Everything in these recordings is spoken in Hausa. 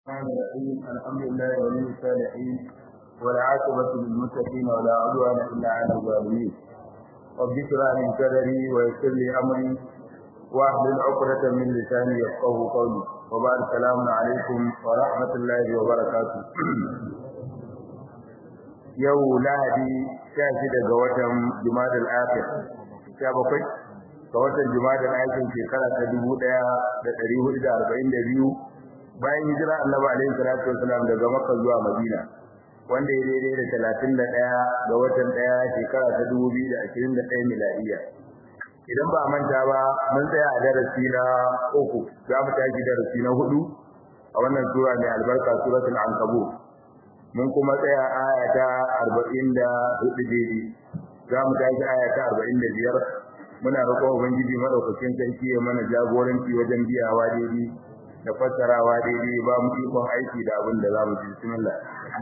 الرحمن الرحيم الحمد لله ولي الصالحين والعاقبة للمتقين ولا عدوان إلا على الظالمين رب اشرح لي صدري ويسر لي أمري واحلل عقدة من لساني يفقه قولي وبعد السلام عليكم ورحمة الله وبركاته yau lahadi sha shida ga watan jumadal akhir sha bakwai ga watan jumadal akhir shekara ta dubu ɗaya da ɗari hudu da arba'in da biyu bayan hijira annabi alaihi salatu wasalam daga makka zuwa madina wanda ya daidai da talatin da ɗaya ga watan ɗaya shekara ta dubu biyu da ashirin da ɗaya miladiya idan ba manta ba mun tsaya a darasi na uku za mu tashi darasi na hudu a wannan sura mai albarka suratul ankabut mun kuma tsaya aya ta 44 daidai za mu tashi aya ta 45 muna roƙon ubangiji madaukakin sarki ya mana jagoranci wajen biyawa daidai da fassarawa daidai ba mu ikon aiki da abin da za mu ji bismillah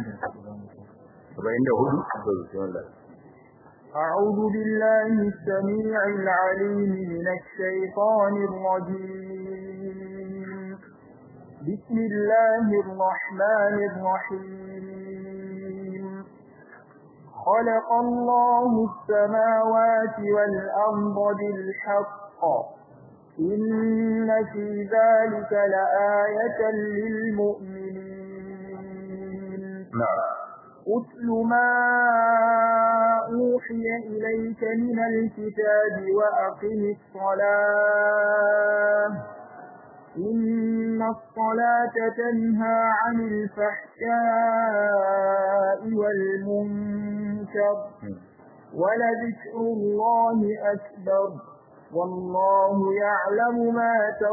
44 bismillah أعوذ بالله السميع العليم من الشيطان الرجيم بسم الله الرحمن الرحيم خلق الله السماوات والأرض بالحق إن في ذلك لآية للمؤمنين نعم أتل ما أوحي إليك من الكتاب وأقم الصلاة إن الصلاة تنهى عن الفحشاء والمنكر ولذكر الله أكبر والله يعلم ما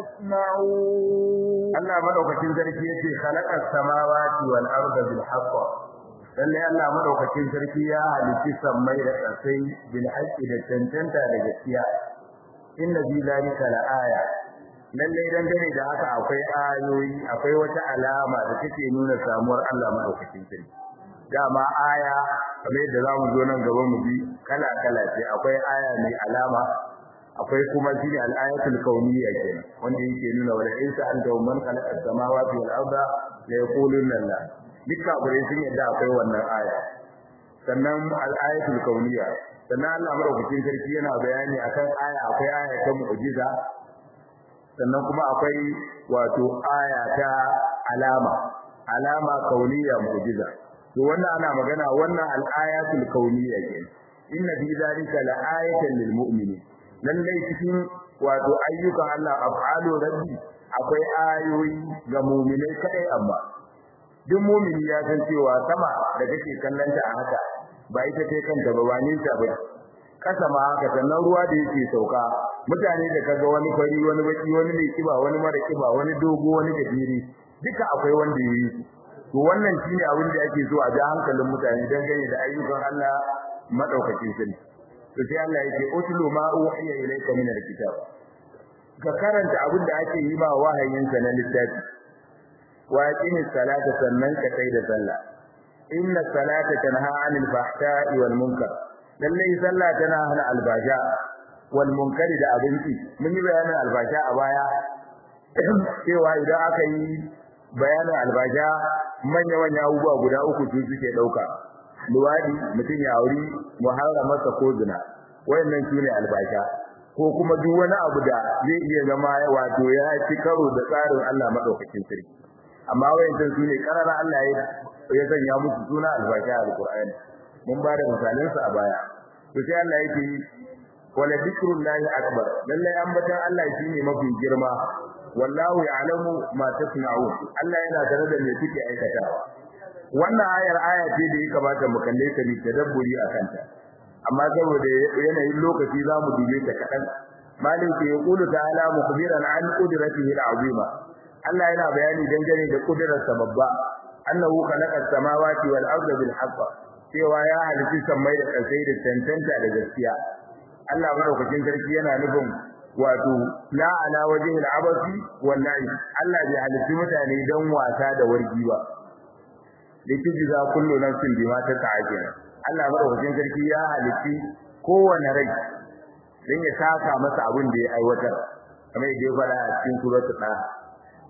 تصنعون Allah madaukakin sarki yace khalaqas samawati wal arda bil haqq lalle Allah madaukakin sarki ya halitta sammai da ƙasai bil haqqi da tantanta da gaskiya inna fi zalika la aya lalle dan dare da haka akwai ayoyi akwai wata alama da take nuna samuwar Allah madaukakin sarki dama aya kamar yadda zamu zo nan gaba mu bi kala kala ce akwai aya mai alama akwai kuma shine al-ayatul kauniyya kenan wanda yake nuna wala insa anta man khalaqa as-samawati wal arda la yaquluna Allah dukka gure sun yadda akwai wannan aya sannan al-ayatul kauniyya sannan Allah madaukakin sarki yana bayani akan aya akwai aya ta mu'jiza sannan kuma akwai wato aya ta alama alama kauniyya mu'jiza to wannan ana magana wannan al-ayatul kauniyya kenan inna fi zalika la ayatan lil mu'minin lallai cikin wato ayyukan Allah af'alu rabbi akwai ayoyi ga mu'minai kadai amma duk mu'mini ya san cewa sama da kake kallanta a haka ba ita ce kanta ba wani ta ba kasa ma haka sannan ruwa da yake sauka mutane da kaga wani fari wani baki wani mai kiba wani mara kiba wani dogo wani gajere duka akwai wanda yayi to wannan shine abin da ake so a ji hankalin mutane dangane da ayyukan Allah madaukakin sarki to sai Allah yake utlu ma uhiya ilayka min alkitab ka karanta abin da ake yi ba wahayin sa na littafi wa aqimi salata sannan ka kai da sallah inna salata tanha 'anil fahsha'i wal munkar lalle sallah tana hana albasha wal munkar da abinci mun yi bayanin albasha a baya cewa idan aka yi bayanin albasha manya manya abubuwa guda uku su suke dauka luwadi mutum ya auri muharramarsa ko zina wayannan sune albasha ko kuma duk wani abu da zai iya zama wato ya ci karo da tsarin Allah madaukakin sarki amma wayannan sune karara Allah ya ya sanya musu suna albasha alqur'ani mun ba da misalan su a baya to sai Allah yake wala dhikrullahi akbar lalle ambatan Allah shine mafi girma wallahu ya'lamu ma tasna'un Allah yana tare da me kuke aikatawa wannan ayar aya ce da ya kamata mu kalle ta bi tadabburi akan ta amma saboda yanayin lokaci zamu dube ta kadan malin ke yaqulu ta'ala mukhbiran an qudratihi al'azima Allah yana bayani dangane da kudrarsa babba annahu khalaqa as-samawati wal arda bil haqq cewa ya halitta sammai da kasai da tantanta da gaskiya Allah madaukakin sarki yana nufin wato la ala wajhi al-abasi wallahi Allah bai halitta mutane dan wasa da wargi ba litujza kullu nafsin bima tas'a Allah madaukakin sarki ya halitti kowane rai dan ya saka masa abin da ya aiwatar kamar yadda ya fara a cikin suratul da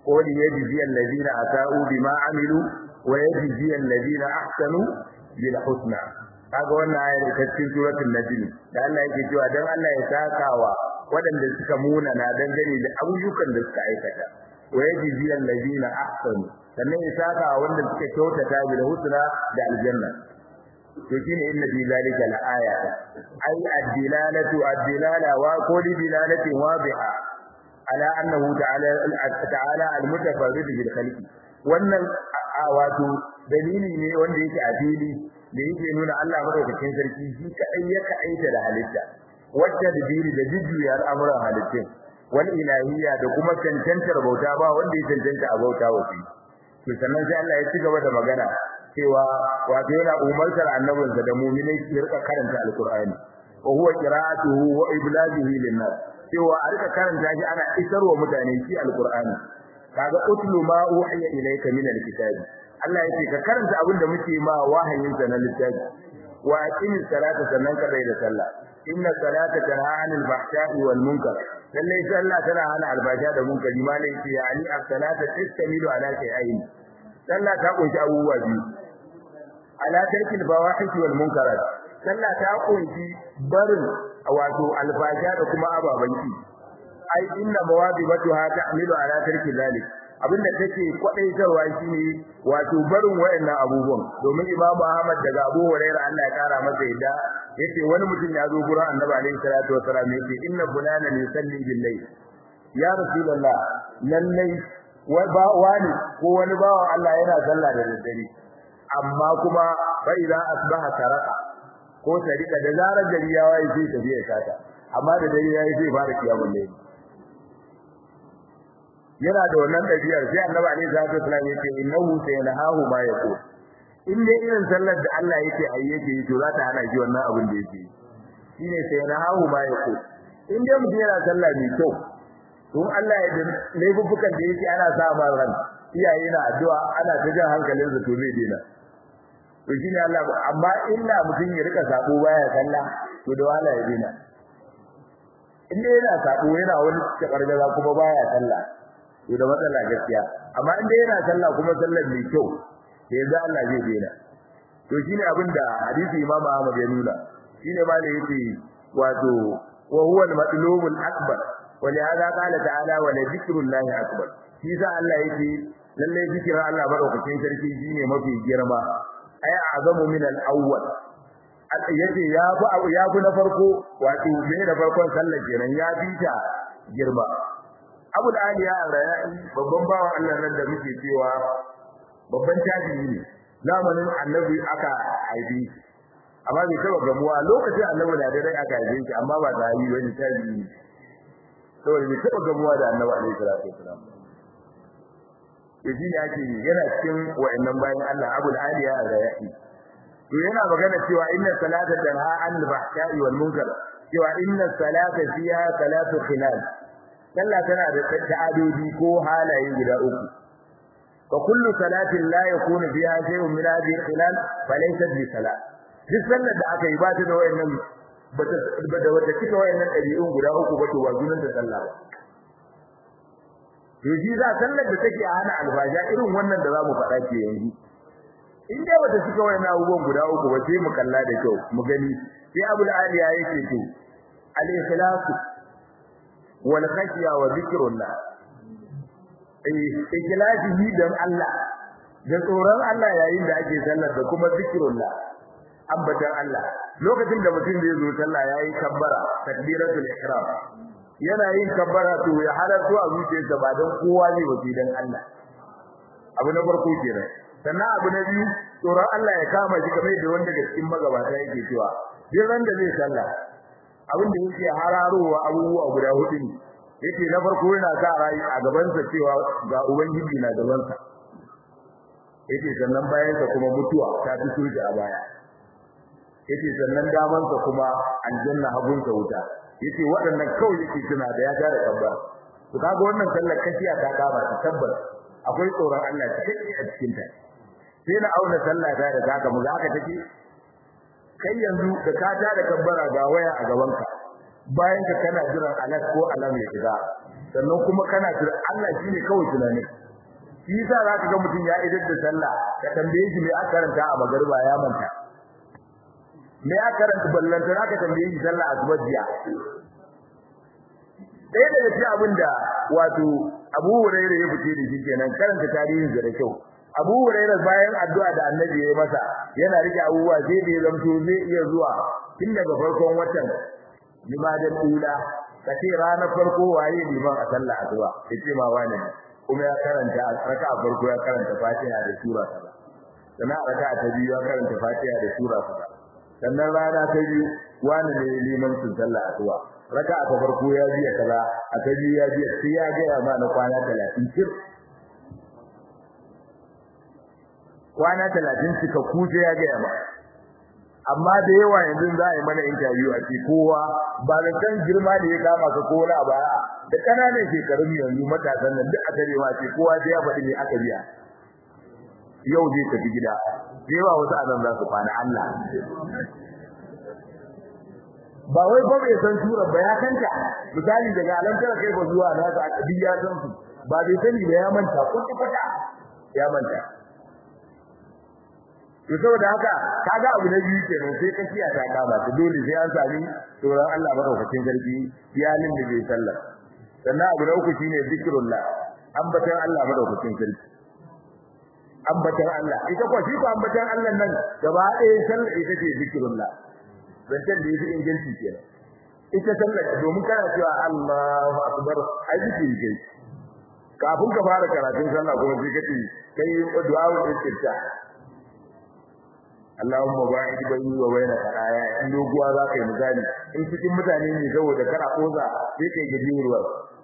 ko li yajzi alladhina ata'u bima amilu wa yajzi alladhina ahsanu bil husna kaga wannan ayar ta cikin suratul najm da Allah yake cewa dan Allah ya sakawa waɗanda suka muna na dangane da ayyukan da suka aikata wa yajzi alladhina ahsanu sannan ya sakawa wanda suka kyautata bil husna da aljanna to shine inna fi zalika la aya ay ad-dilalatu ad-dilala wa kulli dilalatin wadiha ala annahu ta'ala ta'ala al-mutafarrid bil khalqi wannan wato dalili ne wanda yake a fili da yake nuna Allah madaukakin sarki shi kadai ya kaita da halitta wacce da dini da jujjuya al'amuran halittun wal ilahiyya da kuma cancantar bauta ba wanda ya cancanta a bauta wa shi to sannan sai Allah ya ci gaba da magana cewa wato yana umartar annabinsa da mu'minai su rika karanta alqur'ani wa huwa qira'atuhu wa iblaghihi lin-nas cewa a rika karanta shi ana isarwa mutane shi alqur'ani kaga utlu ma uhiya ilayka min alkitabi Allah yake ka karanta abin da muke ma wahayin sa na littafi wa aqimis salata sannan ka da sallah inna salata tanha 'anil fahsha'i wal munkar lalle sallah tana hana albasha da munkari ma ne yace yani as-salata tastamilu ala shay'ain sallah ta kunshi abubuwa biyu ala tarkil fawahish wal munkarat sallah ta kunshi barin wato albasha da kuma ababan ki ai inna mawadibatuha ta'milu ala tarki zalik abinda take kwadaitarwa shine wato barin wayannan abubuwan domin imamu Ahmad daga Abu Hurairah Allah ya kara masa yadda yace wani mutum ya zo gurin Annabi alaihi salatu wasallam yace inna fulana yusalli bil layl ya rasulullah lallai wani ko wani bawa Allah yana sallah da daddare amma kuma fa idza asbaha taraka ko tarika da zarar gari ya waye sai tafiya sata amma da dare yayi sai fara kiyamul layl yana da wannan dabiyar sai annabi alaihi salatu wasallam yace innahu sayanahu ma yaqul in dai irin sallar da Allah yake ayi yake yi to za ta hana shi wannan abin da yake shine sayanahu ma yaqul in dai mutum yana sallah mai kyau to Allah ya dan laifukan da yake ana sa ma ran iyaye na addu'a ana ta jan hankalin su to bai dena to shine Allah amma illa mutum ya rika sabo baya sallah to da wala ya dena in dai yana sabo yana wani takargaza kuma baya sallah to da matsala gaskiya amma in dai yana sallah kuma sallar mai kyau sai yanzu Allah zai daina to shine abin da hadisi Imam Ahmad ya nuna shine ma da yake wato wa huwa al-matlubul akbar wa li hada qala ta'ala wa la zikrullahi akbar shi sa Allah yake lalle zikirin Allah madaukakin sarki shine mafi girma ay azamu min al-awwal yace ya fi ya fi na farko wato me da farkon sallar kenan ya fi ta girma Abu Aliya al-Raya'i babban bawan Allah nan da muke cewa babban tabi'i ne zamanin Annabi aka haifi amma bai taba gamuwa lokacin Annabi da dai aka haife shi amma ba da yi wani tabi'i saboda bai taba gamuwa da Annabi alaihi salatu wasalam yaji ne ake yana cikin wa'annan bayan Allah Abu Aliya al-Raya'i to yana magana cewa inna salata tanha anil fahsha'i wal munkar cewa inna salata fiha salatu khilal sallah tana da ta'adodi ko halaye guda uku fa kullu salatin la yakunu fiha shay'un min hadhihi al-khilal fa laysat bi salat duk sallar da aka yi ba ta da wayannan ba da wata cika wayannan ɗabi'un guda uku ba to ba sunan ta sallah ba to shi za sallar da take a hana albaja irin wannan da zamu faɗa ke yanzu in dai bata cika wayannan abubuwan guda uku ba sai mu kalla da kyau mu gani sai abul aliya yake to al-ikhlasu wal khashya wa zikrullah eh ikhlasi dan Allah da tsoron Allah yayin da ake sallar da kuma zikrullah ambatan Allah lokacin da mutum zai zo sallah yayi kabbara takbiratul ihram yana yin kabbara to ya halarto a zuciyarsa ba dan kowa ne ba dan Allah abu na farko kenan sannan abu na biyu tsoron Allah ya kama shi kamar da wanda daga cikin magabata yake cewa duk ran da zai sallah abin da yake hararowa abubuwa guda hudu ne yake na farko yana sa rai a gaban sa cewa ga ubangiji na gaban sa yake sannan bayan sa kuma mutuwa ta fito shi a baya yake sannan daman sa kuma aljanna hagun sa wuta yake waɗannan kawai yake tuna da ya tare kabba to kaga wannan sallar kashiya ta kama ta tabbas akwai tsoron Allah cikakke a cikin ta sai na auna sallah ta da zaka mu zaka take kai yanzu da ka ta da kabbara ga waya a gaban ka bayan ka kana jiran alat ko alam ya shiga sannan kuma kana tura Allah shine kawai tunani shi yasa zaka ga mutum ya idar da sallah ka tambaye shi me aka karanta a magariba ya manta me aka karanta ballanta zaka tambaye shi sallah asuba jiya ɗaya daga cikin abin da wato Abu Hurairah ya fice da shi kenan karanta tarihin da kyau Abu Hurairah bayan addu'a da Annabi ya masa yana rike abubuwa sai da ya zamto zai iya zuwa tun daga farkon watan limadan ula kace ranar farko waye liman a sallah asuba yace ma wani kuma ya karanta raka'a farko ya karanta Fatiha da sura kaza sannan raka'a ta biyu ya karanta Fatiha da sura kaza sannan rana ta biyu wani ne liman sun sallah asuba raka'a ta farko ya biya kaza a ta biyu ya biya sai ya ga ma na kwana 30 cir kwana 30 suka kuce ya ga ma amma da yawa yanzu za a yi mana interview a ce kowa ba da kan girma da ya kama ka kowa ba da kananan shekarun yanzu matasan nan duk aka ma ce kowa sai ya faɗi ne aka biya yau zai tafi gida da yawa wasu azan za su kwana Allah ba wai ba bai san sura ba ya kanta misali daga alantar kai ba zuwa na ga akadi ya san su ba bai sani ba ya manta ko kwata ya manta to saboda haka kaga abu na biyu kenan sai kashiya ta kama ta dole sai an sami tsoron Allah madaukakin sarki iyalin da bai sallah sannan abu na uku shine zikrullah ambatan Allah madaukakin sarki ambatan Allah ita ko shi ko ambatan Allah nan gaba ɗaya sallah ita ce zikrullah zancen da yafi inganci kenan ita sallah domin kana cewa Allahu akbar ai zikiri kai kafin ka fara karatun sallah kuma sai kace kai du'a wa istirta Allahumma ba'id bayni wa bayna khataaya in doguwa za ka yi misali in cikin mutane ne saboda kana koza sai kai gajiyarwa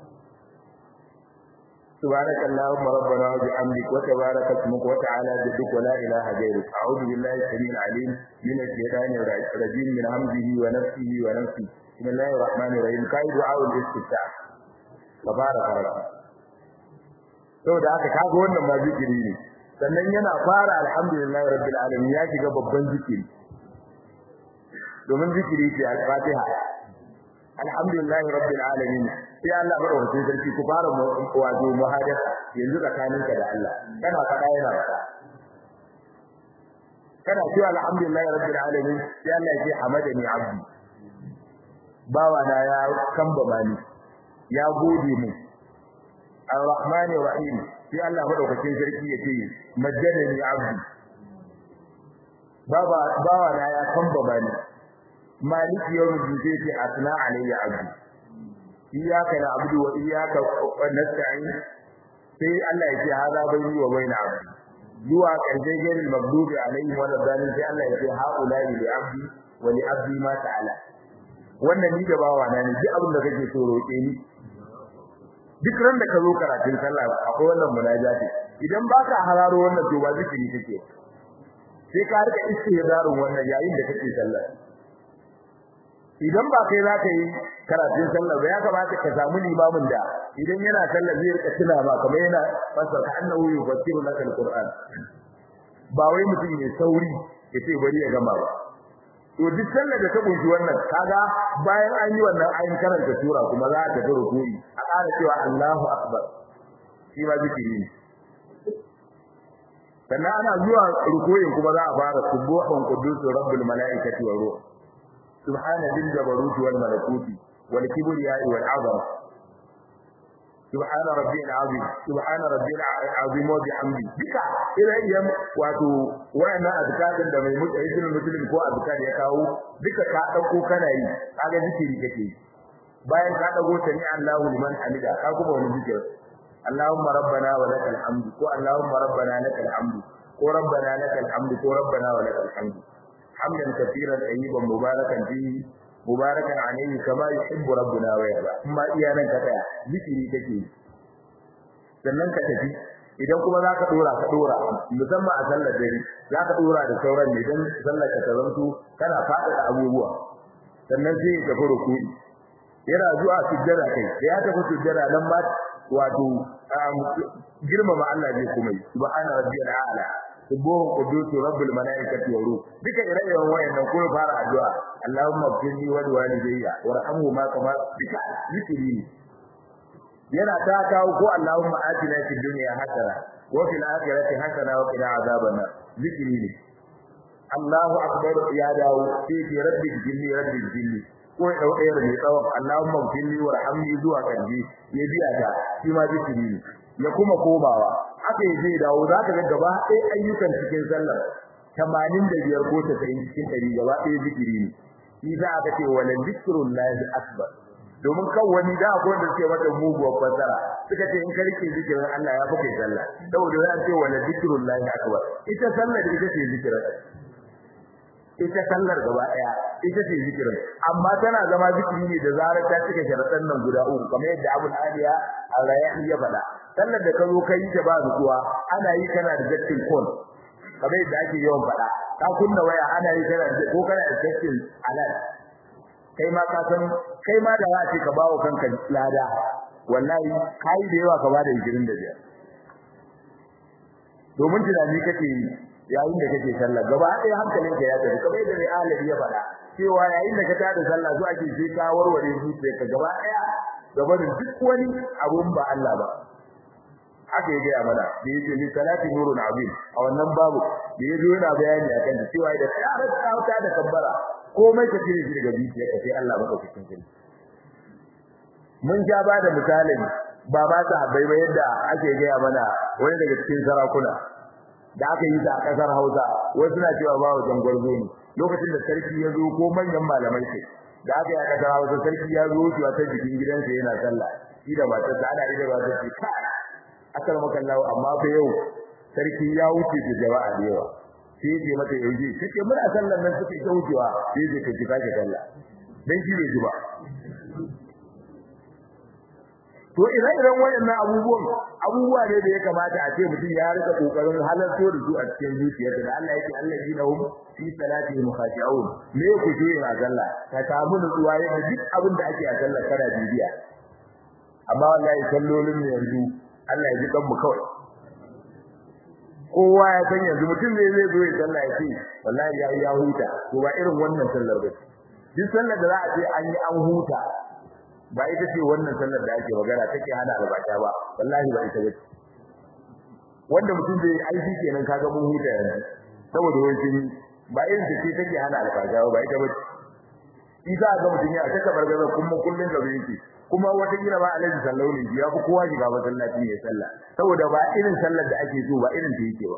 سبحانك اللهم ربنا وبحمدك وتبارك اسمك وتعالى جدك ولا اله غيرك اعوذ بالله السميع العليم من الشيطان الرجيم من همزه ونفسه ونفسه بسم الله الرحمن الرحيم كاي دعاء الاستفتاح تبارك ربك saboda haka kaga wannan ma zikiri ne sannan yana fara alhamdulillahi rabbil alamin ya shiga babban zikiri domin zikiri ce al-fatiha alhamdulillahi rabbil alamin sai Allah madaukakin sarki ku fara wato muhadar yanzu tsakaninka da Allah kana fada yana fada kana cewa alhamdulillahi rabbil alamin sai Allah ya ce hamadani abdi bawa na ya kamba bani ya gode mu arrahmanir rahim sai Allah madaukakin sarki ya ce majjadani abdi baba bawa na ya kamba bani maliki yawmin din sai asna alayya abdi iyyaka na'budu wa iyyaka nasta'in sai Allah ya ce hada bayni wa bayna abdi zuwa karshe garin magdubi alaihim wa dalin sai Allah ya ce haula li abdi wa li abdi ma ta'ala wannan ni da bawa na ne duk abin da kake so roƙe ni duk ran da ka zo karatun sallah akwai wannan munajati idan baka hararo wannan to ba zikiri kake sai ka rika istihdarun wannan yayin da kake sallah idan ba kai za ka yi karatun sallah ba ya kamata ka samu limamin da idan yana sallah zai rika tuna ba kamar yana fasa ka annahu yufassiru laka alquran ba wai mutum ne sauri ya ce bari ya gama ba to duk sallar da ta kunshi wannan kaga bayan an yi wannan ayin karanta sura kuma za ta ga rukuni a ƙara cewa Allahu akbar shi ma zikiri ne sannan ana zuwa rukuyin kuma za a fara subuhun qudus rabbul malaikati wa ruh subhana dil jabaruti wal malakuti wal kibriya'i wal azama subhana rabbiyal azim subhana rabbiyal azim wa bihamdi duka ila yam wato wayannan azkarin da mai mutsayyin muslim ko azkar ya kawo duka ka dauko kana yi kaga zikiri kake bayan ka dago sami Allahu liman hamida ka kuma wani zikir Allahumma rabbana wa lakal hamdu ko Allahumma rabbana lakal hamdu ko rabbana lakal hamdu ko rabbana wa lakal hamdu hamdan kathiran tayyiban mubarakan fihi mubarakan alayhi kama yuhibbu rabbuna wa yarda amma iyanan ka tsaya zikiri kake sannan ka tafi idan kuma zaka dora ka dora musamman a sallar dare zaka dora da sauran ne dan sallar ka tarantu kana fada da abubuwa sannan sai ka fara ku yana zuwa sujjada kai ya tafi sujjada nan ma wato girmama Allah zai kuma yi subhana rabbiyal a'la subuhun qudusu rabbul malaikati wa ruh duka ire-iren wayannan ko fara addu'a Allahumma firni wa walidayya warhamhuma kama duka zikiri yana ta kawo ko Allahumma atina fid dunya hasana wa fil akhirati hasana wa qina azaban zikri ne Allahu akbar ya dawo sai ce rabbi jinni rabbi jinni ko ya dauka yar mai tsawon Allahumma jinni warhamni zuwa kanji ya biya ta shi ma zikiri ne ya kuma komawa haka yaje dawo zaka ga gaba ɗaya ayyukan cikin sallar 85 ko 90 cikin 100 gaba ɗaya zikiri ne shi za aka ce wala zikrullahi akbar domin kan wani da akwai wanda suke mata muguwar fasara suka ce in ka rike zikirin Allah ya fi kai sallah saboda za a ce wala zikrullahi akbar ita sallar ita ce zikirin ita sallar gaba daya ita ce zikirin amma tana zama zikiri ne da zarar ta cika sharadan nan guda uku kamar yadda Abu Aliya al-Rayyan ya faɗa sallar da ka zo kai ta ba zuwa ana yi kana da jakkin kon kamar yadda ake yawan faɗa ka kunna waya ana yi kana da ko kana da jakkin alal kai ma ka san kai ma da za ce ka bawo kanka lada wallahi kai da yawa ka bada 25 domin tunani kake yi yayin da kake sallah gaba ɗaya hankalin ka ya tafi kamar yadda mai alabi ya faɗa cewa yayin da ka tada sallah zuwa ake sai ka warware zuciyarka gaba ɗaya gaba da duk wani abun ba Allah ba haka ya gaya mana da yake ni salati nurun azim a wannan babu da yazo yana bayani akan da cewa da tsara tsauta da kabbara komai ka cire shi daga zuciyarka sai Allah maka cikin kai mun ja ba da misalin ba ba ta bai ba yadda ake gaya mana wani daga cikin sarakuna da aka yi a kasar Hausa wasu na cewa ba wajen gwarzo ne lokacin da sarki ya zo ko manyan malamai ce da aka yi a kasar Hausa sarki ya zo wucewa ta jikin gidansa yana sallah shi da matarsa ana ida ba ta ce kai akar makallawa amma fa yau sarki ya wuce da jama'a da yawa sai je mata yauje take muna sallar nan suke ta wucewa sai je ka kika ka sallah dan shi bai ji ba to idan idan wayannan abubuwan abubuwa ne da ya kamata a ce mutum ya rika kokarin halarto da su a cikin zuciyarsa da Allah yake allazina hum fi salatihim khashi'un me ku je a sallah ka samu nutsuwa yadda duk abin da ake a sallah kana bibiya amma wallahi sallolin ne yanzu Allah ya ji kan mu kawai kowa ya san yanzu mutum ne zai zo ya sallah ya ce wallahi ya ya huta to ba irin wannan sallar ba duk sallar da za a ce an yi an huta ba ita ce wannan sallar da ake magana take hana albasha ba wallahi ba ita bace wanda mutum zai aiki kenan kaga mun huta yanzu saboda wani ba irin ta ce take hana albasha ba ita bace isa ga mutum ya ta bargaza kuma kullun da yake kuma wata kila ba alaihi sallallahu alaihi ya fi kowa shiga masallaci ya sallah saboda ba irin sallar da ake so ba irin ta yake ba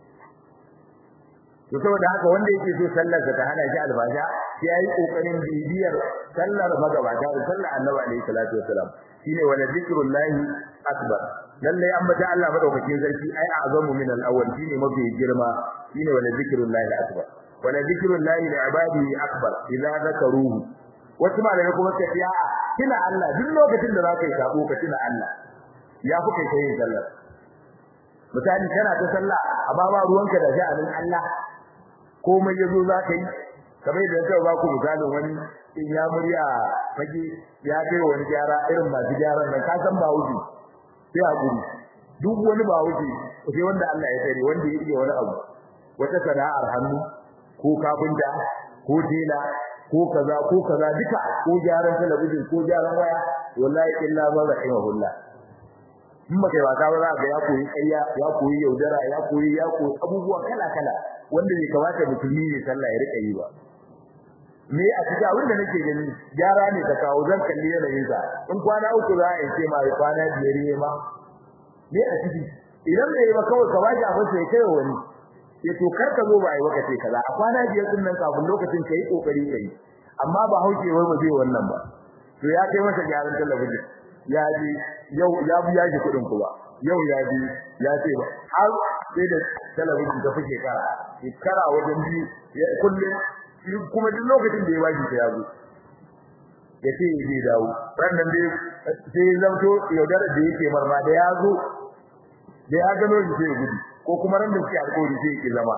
to saboda haka wanda yake so sallar sa ta hana shi albasha sai yayi kokarin bibiyar sallar magabata da sallar annabi alaihi salatu wasalam shine wala zikrullahi akbar lalle an bata Allah madaukakin sarki ai azamu min al-awwal shine mafi girma shine wala zikrullahi akbar wala zikrullahi li ibadihi akbar idza zakaruhu wasu malamai kuma suka ce a'a kina Allah duk lokacin da zaka yi sabo ka tuna Allah ya fi kai yin sallah misali kana ta sallah amma ba ruwanka da sha'anin Allah komai yazo zaka yi kamar yadda kai ba ku misalin wani in ya murya fage ya kai wani gyara irin masu gyaran nan ka san ba wuce sai hakuri duk wani ba wuce sai wanda Allah ya tsare wanda ya iya wani abu wata sana'ar hannu ko kafinta ko tela ko kaza ko kaza duka ko gyaran talabijin ko gyaran waya wallahi illa ma rahimahullah in ba kai wasa ba za ga ya koyi ƙarya ya koyi yaudara ya koyi ya koyi abubuwa kala kala wanda bai kamata musulmi ne sallah ya rika yi ba me a cikin abin da nake gani gyara ne ka kawo zan kalli yanayin sa in kwana uku za a yi ce ma kwana biyar ne ma me a ciki idan bai yi ba kawai ka bashi abin sai kai wani ya to kar ka zo ba ai waka ce kaza a kwana biyar din nan kafin lokacin kai kokari kai amma ba hauke wai ba zai wannan ba to ya kai masa gyaran talabijin ya ji yau ya biya shi kudin ku ba yau ya bi ya ce ba har sai da talabijin ta fike kara shekara wajen bi kullum kuma duk lokacin da ya bashi ta yazo ya ce zai dawo wannan dai sai zamto yaudara da yake marma da ya zo da ya gano shi sai ya gudu ko kuma ran da suke alƙawari sai ya zama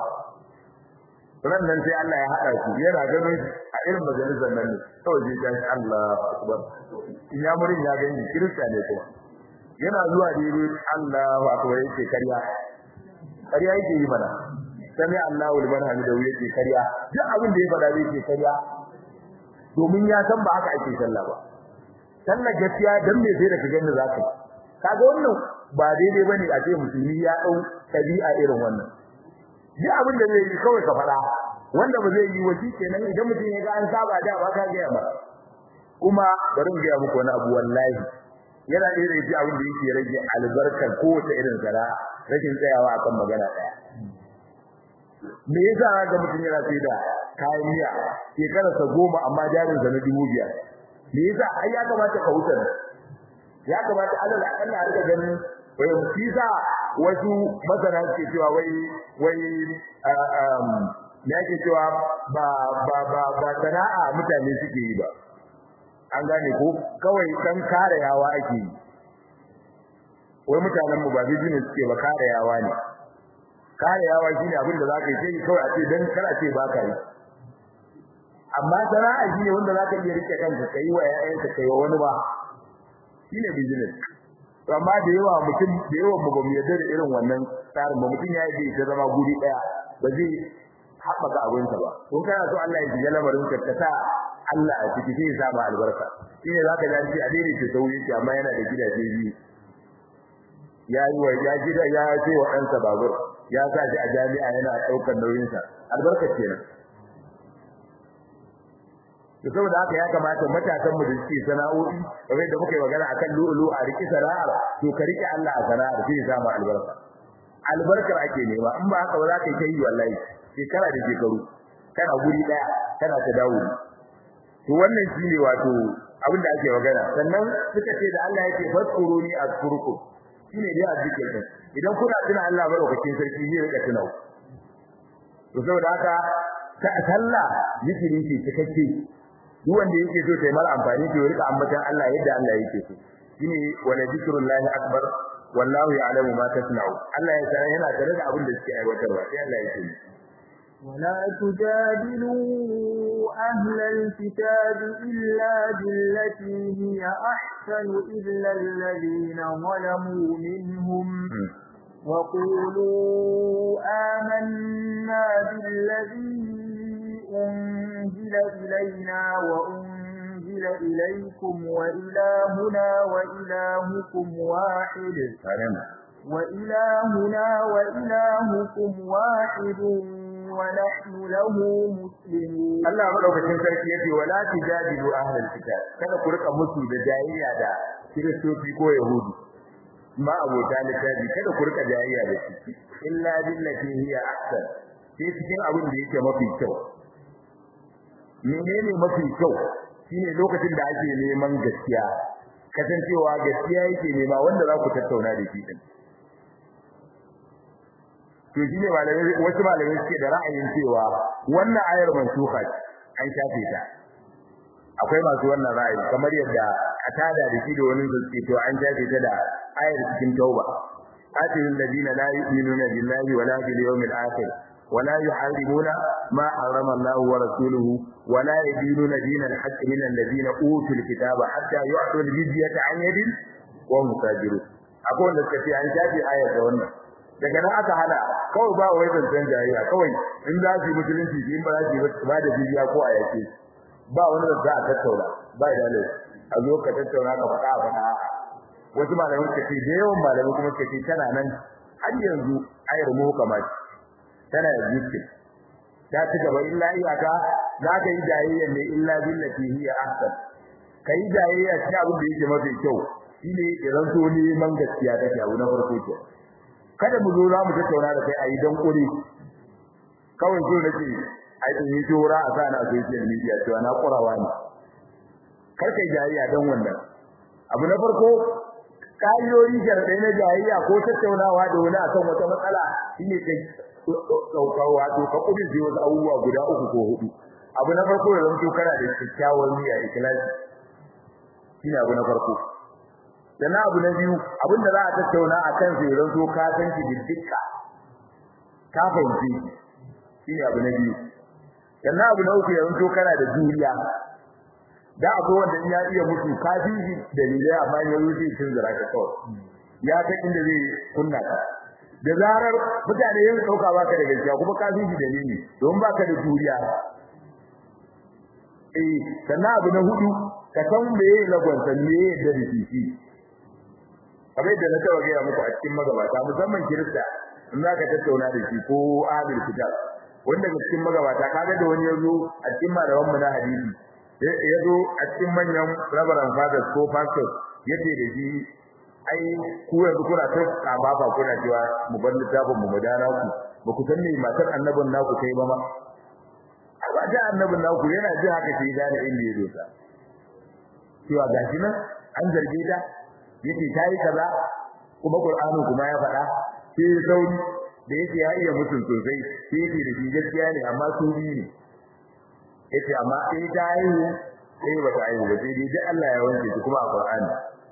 ran nan sai Allah ya haɗa su yana gano shi a irin majalisar nan ne kawai zai tashi Allahu akbar in ya murin ya gani kirista ne kuma yana zuwa dire Allahu akbar yake karya karya yake yi mana sami Allahu liman hamidahu yake karya duk abin da ya faɗa zai ce karya domin ya san ba haka ake sallah ba sallar gaskiya dan me sai da ka gani zaka kaga wannan ba daidai bane a ce musulmi ya dau tabi'a irin wannan duk abin da zai yi kawai ka fada wanda ba zai yi wasi kenan idan mutum ya ga an saba da ba ka ga ba kuma bari in ga muku wani abu wallahi yana da irin abin da yake rage albarkar kowace irin zara'a rashin tsayawa akan magana daya me yasa ga mutum yana sai da kayan miya shekara sa goma amma jarin sa na dubu biyar me yasa ai ya kamata ka wuce ya kamata alal akalla har ka ganin wai kisa wasu masana ke cewa wai wai um me yake cewa ba ba ba ba sana'a mutane suke yi ba an gane ko kawai dan kare yawa ake yi wai mutanen mu ba business suke ba kare yawa ne kare yawa shine abin da zaka yi sai kawai a ce dan kar a ce ba ka yi amma sana'a shine wanda zaka iya rike kanka kai wa ƴaƴanka kai wa wani ba shine business to amma da yawa mutum da yawa mu bamu yarda da irin wannan tsarin ba mutum ya yi ta zama guri daya ba zai haɓaka abinsa ba kun kana so Allah ya shiga lamarin ka ta sa Allah a ciki sai ya sa ma albarka shine zaka ji an ce a daidai ta sauyi amma yana da gidaje biyu ya yi wa ya gida ya ce wa ɗansa babur ya sa shi a jami'a yana ɗaukar nauyinsa albarka kenan to saboda haka ya kamata matasan mu da suke sana'o'i kamar da muka yi magana akan lu'ulu a riki sana'ar to ka rike Allah a sana'ar sai ya samu albarka albarkar ake nema in ba haka ba za ka yi yi wallahi shekara da shekaru kana guri daya kana ta dawo to wannan shine wato abin da ake magana sannan suka ce da Allah yake faskuruni azkurukum shine dai azzikir din idan kuna tuna Allah madaukakin sarki zai rika tuna to saboda haka ta sallah zikiri ce cikakke duk wanda yake so ta yi mara amfani to ya rika ambatan Allah yadda Allah yake so shine wala zikrullahi akbar wallahu ya'lamu ma tasna'u Allah ya san yana tare da abin da suke aiwatarwa sai Allah yake ولا تجادلوا أهل الكتاب إلا بالتي هي أحسن إلا الذين ظلموا منهم وقولوا آمنا بالذي أنزل إلينا وأنزل إليكم وإلهنا وإلهكم واحد وإلهنا وإلهكم واحد ونحن له مسلمون Allah madaukakin sarki yace wala tijadilu ahlul kitab kada ku rika musu da jayayya da kiristoci ko yahudi ma abota littafi kada ku rika jayayya da shi illa billati hiya ahsan sai cikin abin da yake mafi kyau menene mafi kyau shine lokacin da ake neman gaskiya kasancewa gaskiya yake nema wanda za ku tattauna da shi din to shine malamai wasu malamai suke da ra'ayin cewa wannan ayar mansuha an shafe ta akwai masu wannan ra'ayi kamar yadda atada da shi da wani zuci to an shafe ta da ayar cikin tauba atil ladina la yu'minuna billahi wala bil yawmil akhir ولا يحرمون ما حرم الله ورسوله ولا يدينون دين الحق من الذين اوتوا الكتاب حتى يعطوا الجزيه عن يد وهم صاغرون akwai wanda suka ce an shafi ayar da wannan daga nan aka hana kawai ba wai zancen jayayya kawai in za su yi musulunci in ba za su yi ba da jijiya ko a yake ba wani da za a tattauna ba da lai a zo ka tattauna ka faɗa a faɗa wasu malamai suka ce da yawan malamai kuma suka ce tana nan har yanzu ayar mu kamar tana da jikin ta ci gaba illa iyaka za ka yi jayayya ne illa billati hiya ahsan kai jayayya ci abin da yake mafi kyau shine idan so neman gaskiya take abu na farko ke kada mu zo za mu tattauna da kai a yi dan kure kawai so nake ai in yi jora a sana a social media cewa na kurawa ne kar kai jayayya dan wannan abu na farko kayoyi sharadai na jayayya ko tattaunawa da wani akan wata matsala shine kai daukawa to ka kudin sai wasu abubuwa guda uku ko hudu abu na farko da zanto kana da kyakkyawar niyya ikhlasi shine abu na farko sannan abu na biyu abinda za a tattauna a kan sai zanto ka san shi dukka ka fahimci shine abu na biyu sannan abu na uku ya zanto kana da juriya da akwai wanda ya iya mutu ka fi dalilai amma ya rufe cin zira ka kawai ya san inda zai kunna ka da zarar mutane yin dauka baka da gaskiya kuma ka fi dalili don baka da juriya eh sannan abu na hudu ka san meye lagwansa meye da rikici kamar yadda na taɓa gaya muku a cikin magabata musamman kirista in za ka tattauna da shi ko ahlul kitab wanda ga cikin magabata kaga da wani yazo a cikin malaman mu na hadisi yazo a cikin manyan rabaran fathers ko pastors yace da shi ai ku yanzu kuna ta kaba ba kuna cewa mu bar littafin mu madana ku ba ku san me matar annabin naku kai ba ma ba da annabin naku yana ji haka sai gane inda ya dosa cewa gashi nan an zarge ta yace tayi kaza kuma qur'anin kuma ya faɗa sai sauri da yake ya iya mutum sosai sai yake da shi gaskiya ne amma su biyu ne yace amma sai ta yi sai ba ta yi ba sai dai Allah ya wanke shi kuma a qur'ani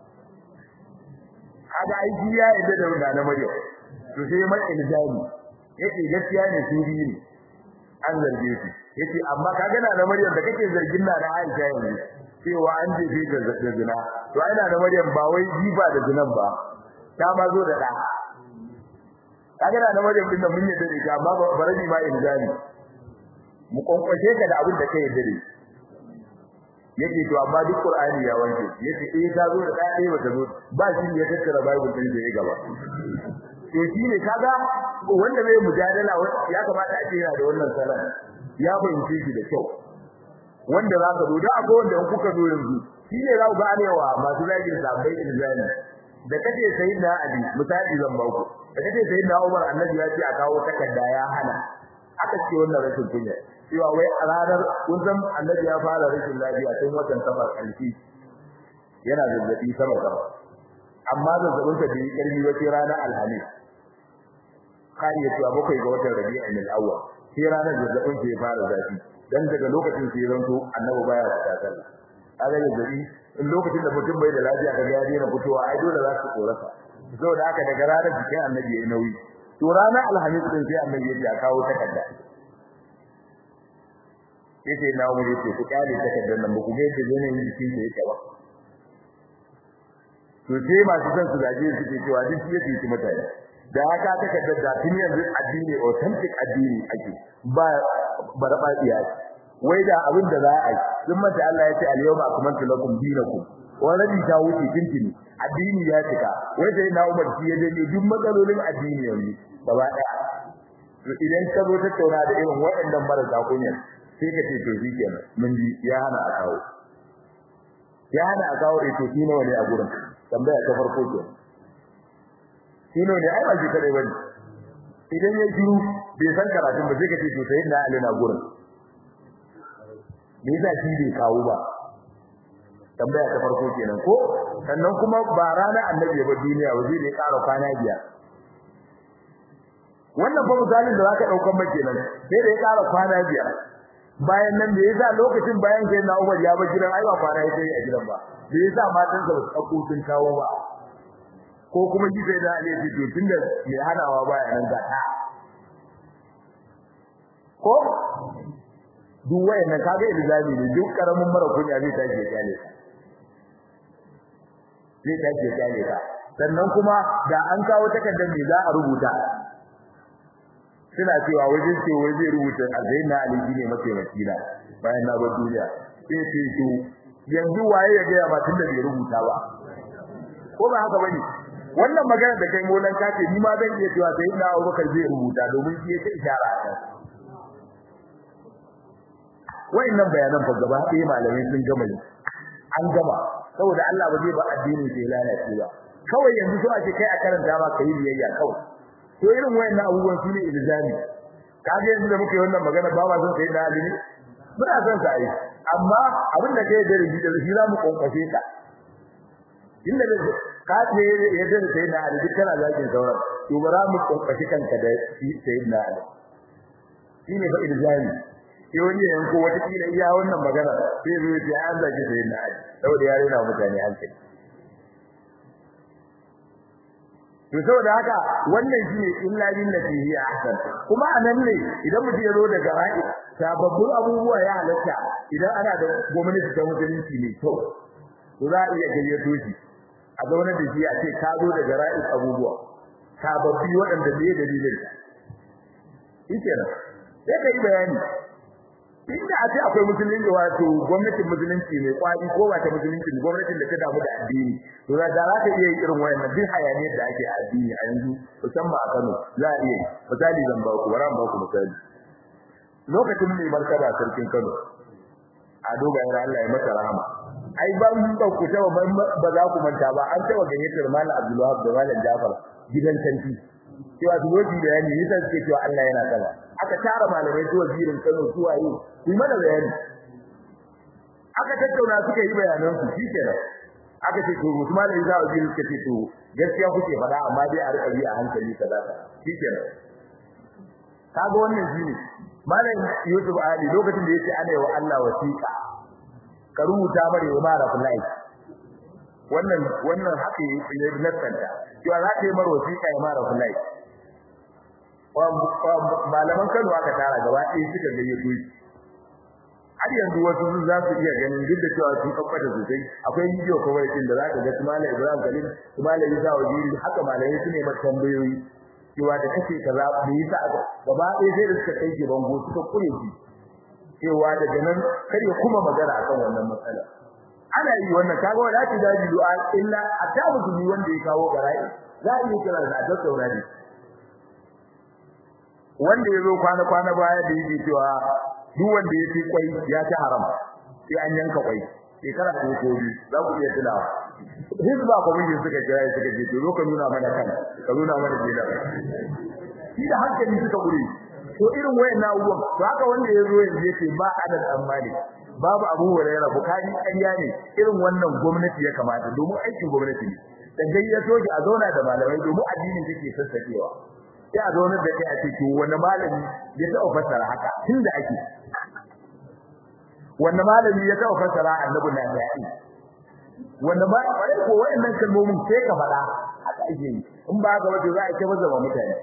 kaga ai shi ya yadda da wannan Maryam to sai mai ilzami yace gaskiya ne su biyu ne an zarge shi yace amma kaga na da Maryam da kake zargin na da Aisha yanzu cewa an jefe ta da zina to ai na da Maryam ba wai jiba da zinan ba ta ma zo da da kaga na da Maryam din nan mun yadda da ita amma baraji ma ilzami mu konkwashe ka da abin da kai yadda da yake to amma duk Qur'ani ya wanke yace eh ta zo da dai ba ta zo ba shi ya tattara Bible din da ya gaba to shine kaga wanda bai mujadala ya kamata a ce yana da wannan salan ya fahimce shi da kyau wanda za ka zo da akwai wanda in kuka zo yanzu shine za ku gane wa masu zagin sabai ilzami da kace sayyidina Ali misali zan ba ku da kace sayyidina Umar annabi ya ce a kawo takarda ya hana aka ce wannan rashin kunya cewa wai a ranar kun san annabi ya fara rashin lafiya tun watan safar kalfi yana zazzabi sama sama amma zazzabin sa bai karfi ba sai ranar alhamis kai ya cewa bakwai ga watan rabi'in al-awwal sai ranar zazzabin sa ya fara zafi dan daga lokacin sai zanto annabi baya fita sallah kaga zazzabi in lokacin da mutum bai da lafiya kaga ya daina fitowa ai dole za su tsorata saboda haka daga ranar jikin annabi yayi nauyi to ranar alhamis din sai annabi ya kawo takarda yace na mu yace ku kare takardar nan ku ga yadda yanayin jikin da yake ba to sai masu son su gaje suke cewa duk shi yake ci mutane da haka takardar da tun yanzu addini authentic addini ake ba barba iya wai da abin da za a yi sun mata Allah ya ce al-yawma akmaltu lakum dinakum wani ta wuce tintini addini ya cika wai sai na Umar shi ya dade duk matsalolin addini yanzu gaba daya to idan ka zo tattauna da irin waɗannan marasa kunya sai ka ce to shi kenan mun ji ya hana a kawo ya hana a kawo to shi nawa ne a gurin tambaya ta farko ke shi nawa ne ai ba shi kadai bane idan ya shiru bai san karatun ba sai ka ce to sai na Ali na gurin me yasa shi bai kawo ba tambaya ta farko kenan ko sannan kuma ba rana annabi ba duniya ba zai da ya ƙara kwana biyar wannan fa misalin da zaka daukan maka kenan sai da ya ƙara kwana biyar bayan nan da yasa lokacin bayan sai na Umar ya ba gidan ai ba kwana yake a gidan ba da yasa matan sa su dauko sun kawo ba ko kuma ji sai da Ali ya ce tunda mai hanawa baya nan ga ta ko duk wayannan kaga ilzami ne duk karamin mara kunya zai tashi ya kyale zai tashi ya kyale ka sannan kuma da an kawo takardar me za a rubuta suna cewa wajen ce wai zai rubuta alzaina ali ne mataimaki na bayan na bar duniya sai ce to yanzu waye ya ga ba tunda bai rubuta ba ko ba haka bane wannan magana da kai molan ka ce ni ma zan iya cewa sai na Abubakar zai rubuta domin shi yake ishara a kan wayannan bayanan fa gaba ɗaya malamai sun gama yi an gama saboda Allah ba zai ba addini sai lalace ba kawai yanzu so ake kai a karanta ma kai biyayya kawai to irin wayannan abubuwan shine ilzami kaje yanzu da muke wannan magana ba ma son sai da alimi muna son sa yi amma abin da kai da rubi da shi za mu konkashe ka inda da ka ce yadda da sai da alimi kana zakin sauran to bara mu konkashe kanka da sai da alimi shine fa ilzami sai wani yanko wata kila iya wannan magana sai zai ce an zaki sai da alimi saboda ya rena mutane hankali to saboda haka wannan shine illa billati hi ahsan kuma anan ne idan mutum ya zo daga ra'i sababbin abubuwa ya halatta idan ana da gwamnati ta musulunci ne to to za a iya gayyato shi a zaune da shi a ce ka zo daga ra'i abubuwa sababbi waɗanda bai dalilin shi kenan sai kai bayani inda a ce akwai musulunci wato gwamnatin musulunci mai kwari ko ba ta musulunci gwamnatin da ta damu da addini to da za ta iya yin irin wayannan duk hayaniyar da ake a addini a yanzu musamman a Kano za a iya misali zan ba ku bara ba ku misali lokacin mai martaba sarkin Kano a dogayen Allah ya masa rahama ai ban ba ku taba ba za ku manta ba an taba gayyatar Malam Abdulwahab da Malam Jafar gidan sarki cewa su zoji da yani yasa suke cewa Allah yana kaza aka tara malamai su wazirin Kano su waye su mana bayani aka tattauna suka yi bayanan su shikenan aka ce to mutum malami za a biyu suka ce to gaskiya kuke faɗa amma dai a rika bi a hankali kaza shikenan kaga wannan shine malam Yusuf Ali lokacin da yake ana yi wa Allah wasiqa ka rubuta mare wa mara kullai wannan wannan haka ne nasanta cewa za ta yi mara wasiqa ya mara kullai malaman Kano aka tara gaba ɗaya suka gayyato shi har yanzu wasu sun za su iya ganin duk da cewa sun kabbata sosai akwai bidiyo kuma yakin da za ka ga su malam Ibrahim Khalil su malam Isa Wajiri haka malamai su ne mata tambayoyi cewa da kace kaza me yasa aka gaba ɗaya sai da suka kai ki bango suka kure shi cewa daga nan kar ya kuma magana akan wannan matsala ana yi wannan kaga wala ta daji du'a illa atta musulmi wanda ya kawo gara'i za a iya kira da tattauna ne wanda ya zo kwana kwana baya da yake cewa duk wanda ya ci kwai ya ci haram sai an yanka kwai shekara ta ko biyu za ku iya tunawa hizba commission suka kira suka ce to zo ka nuna mana kan ka nuna mana jela shi da hankali suka gure to irin wayannan abubuwan to haka wanda ya zo yanzu yace ba adad amali babu abu hurairah bukari ƙarya ne irin wannan gwamnati ya kamata domin aikin gwamnati ne da gayyato ki a zauna da malamai domin addinin take sassakewa sai a zaunar da kai a ce to wani malami ya taɓa fassara haka tunda ake wanda malami ya taɓa fassara annabi na yayi wanda ba bare ko wayannan kalmomin sai ka faɗa haka ake yi in ba haka wato za a ce mazaba mutane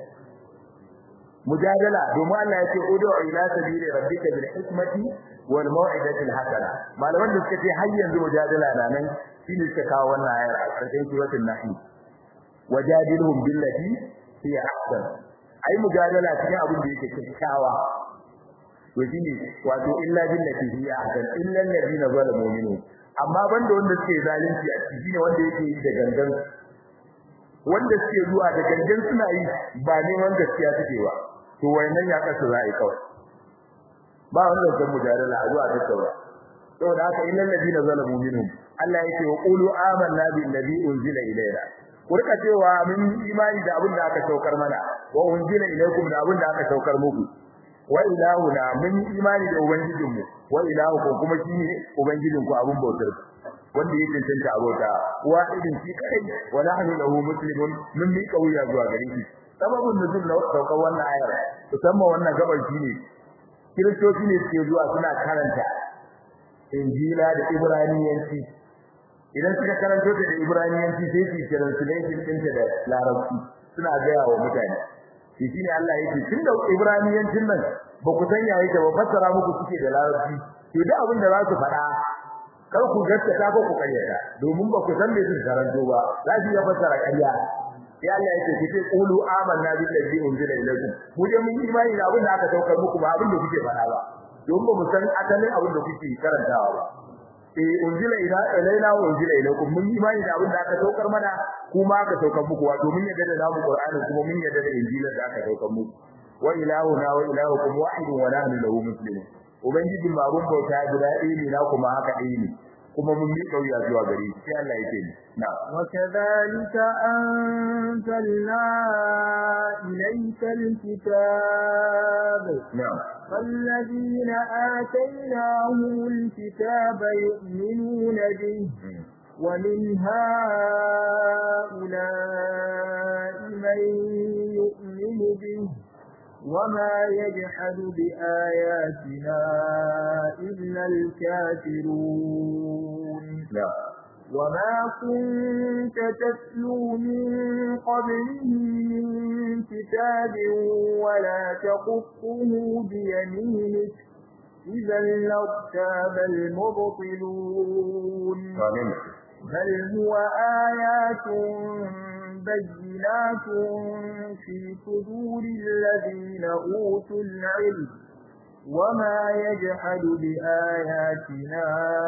mujadala domin Allah ya ce udu ila sabili rabbika bil hikmati wal mau'izati al hasana malaman da suka ce har yanzu mujadala na nan shine suka kawo wannan ayar a cikin suratul nahl wajadilhum billati hiya ahsan ai mujadala cikin abin da yake kyakkyawa to shine wato illa billati hiya ahsan illa alladhina zalamu minhum amma banda wanda suke zalunci a ciki ne wanda yake yi da gangan wanda suke zuwa da gangan suna yi ba neman gaskiya suke ba to wayannan ya kasu za a yi kawai ba wanda zan mujadala a zuwa tattauna saboda haka illal ladina zalamu minhum Allah yake wa qulu amanna billazi unzila ilayna ku rika cewa mun imani da abin da aka saukar mana wa unzila ilaykum da abin da aka saukar muku wa ilahuna mun imani da ubangijinmu wa ilahukum kuma shi ne ubangijinku abin bautar wanda yake tantance abota wahidin shi kai wa nahnu lahu muslimun mun mi kauya zuwa gare shi sababin nuzul na saukar wannan ayar musamman wannan gabar shi ne kiristoci ne suke zuwa suna karanta injila da ibraniyanci idan suka karanto ta da ibraniyanci sai su translation ɗinta da larabci suna gaya wa mutane shi shine Allah yake tunda ibraniyancin nan ba ku san yayi ta ba fassara muku suke da larabci to duk abin da za su faɗa kar ku gaskata ko ku karyata domin ba ku san me su karanto ba za su iya fassara ƙarya ya Allah yake ku ce qulu amanna billazi unzila ilaykum mu je mun imani da abin da aka saukar muku ba abin da kuke faɗa ba domin ba mu san asalin abin da kuke karantawa ba eh unzila ila ilaina wa unzila ilaykum mun imani da abin da aka saukar mana kuma aka saukar muku wato mun yadda da namu qur'ani kuma mun yadda da injila da aka saukar muku wa ilahuna wa ilahukum wahidun wa nahnu lahu muslimun ubangiji ma abun bauta guda ɗaya ne na kuma haka ɗaya ne kuma mun mi kauya zuwa gare shi sai Allah yake ni na wa kadhalika anzalna ilayka alkitab na'am فالذين آتيناهم الكتاب يؤمنون به ومن هؤلاء من يؤمن به وما يجحد بآياتنا إلا الكافرون na'am وما كنت تتلو من قبله من كتاب ولا تقفه بيمينك إذا لارتاب المبطلون amin بل هو آيات بينات في صدور الذين أوتوا العلم وما يجحد بآياتنا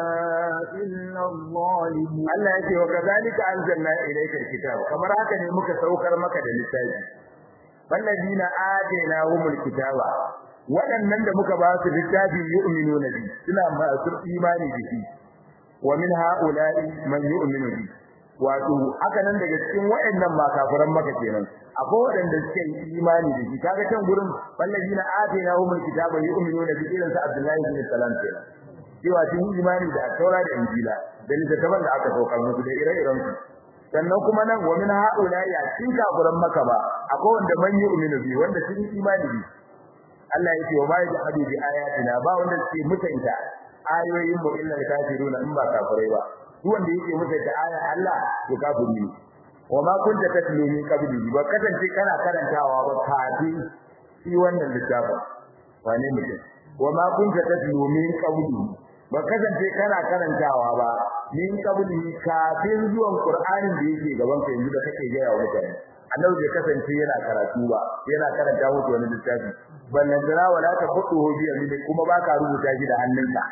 إلا الظالمون Allah ya ce wa kazalika anzalna ilayka alkitab kamar haka ne muka saukar maka da littafi walladina atainahumul kitaba waɗannan da muka ba su littafi yu'minuna bi suna masu imani da shi wa min ha'ula'i man yu'minu bi wato haka nan daga cikin waɗannan ma kafiran maka kenan akwai waɗanda suke yi imani da shi kaga can gurin walladina atainahumul kitaba yu'minuna bi irin sa Abdullahi bin Salam kenan cewa sun yi imani da Taura da Injila da littattafan da aka saukar musu da ire-iren su sannan kuma nan wa min haula ya cin kafiran maka ba akwai wanda man yu'minu bi wanda sun yi imani bi Allah yake wa bai da hadu bi ayatina ba wanda suke mutunta ayoyin mu illa kafiruna in ba kafirai ba duk wanda yake mutunta aya Allah to kafiri ne wa ma kunta tatlu min qablihi ba kasance kana karantawa ba kafin shi wannan littafin wane mutum wa ma kunta tatlu min qablihi ba kasance kana karantawa ba min qablihi kafin zuwan qur'anin da yake gaban ka yanzu da kake gaya wa mutane annabi bai kasance yana karatu ba yana karanta musu wani littafi ballan dara wala ta khuduhu bi yamin kuma baka rubuta shi da hannunka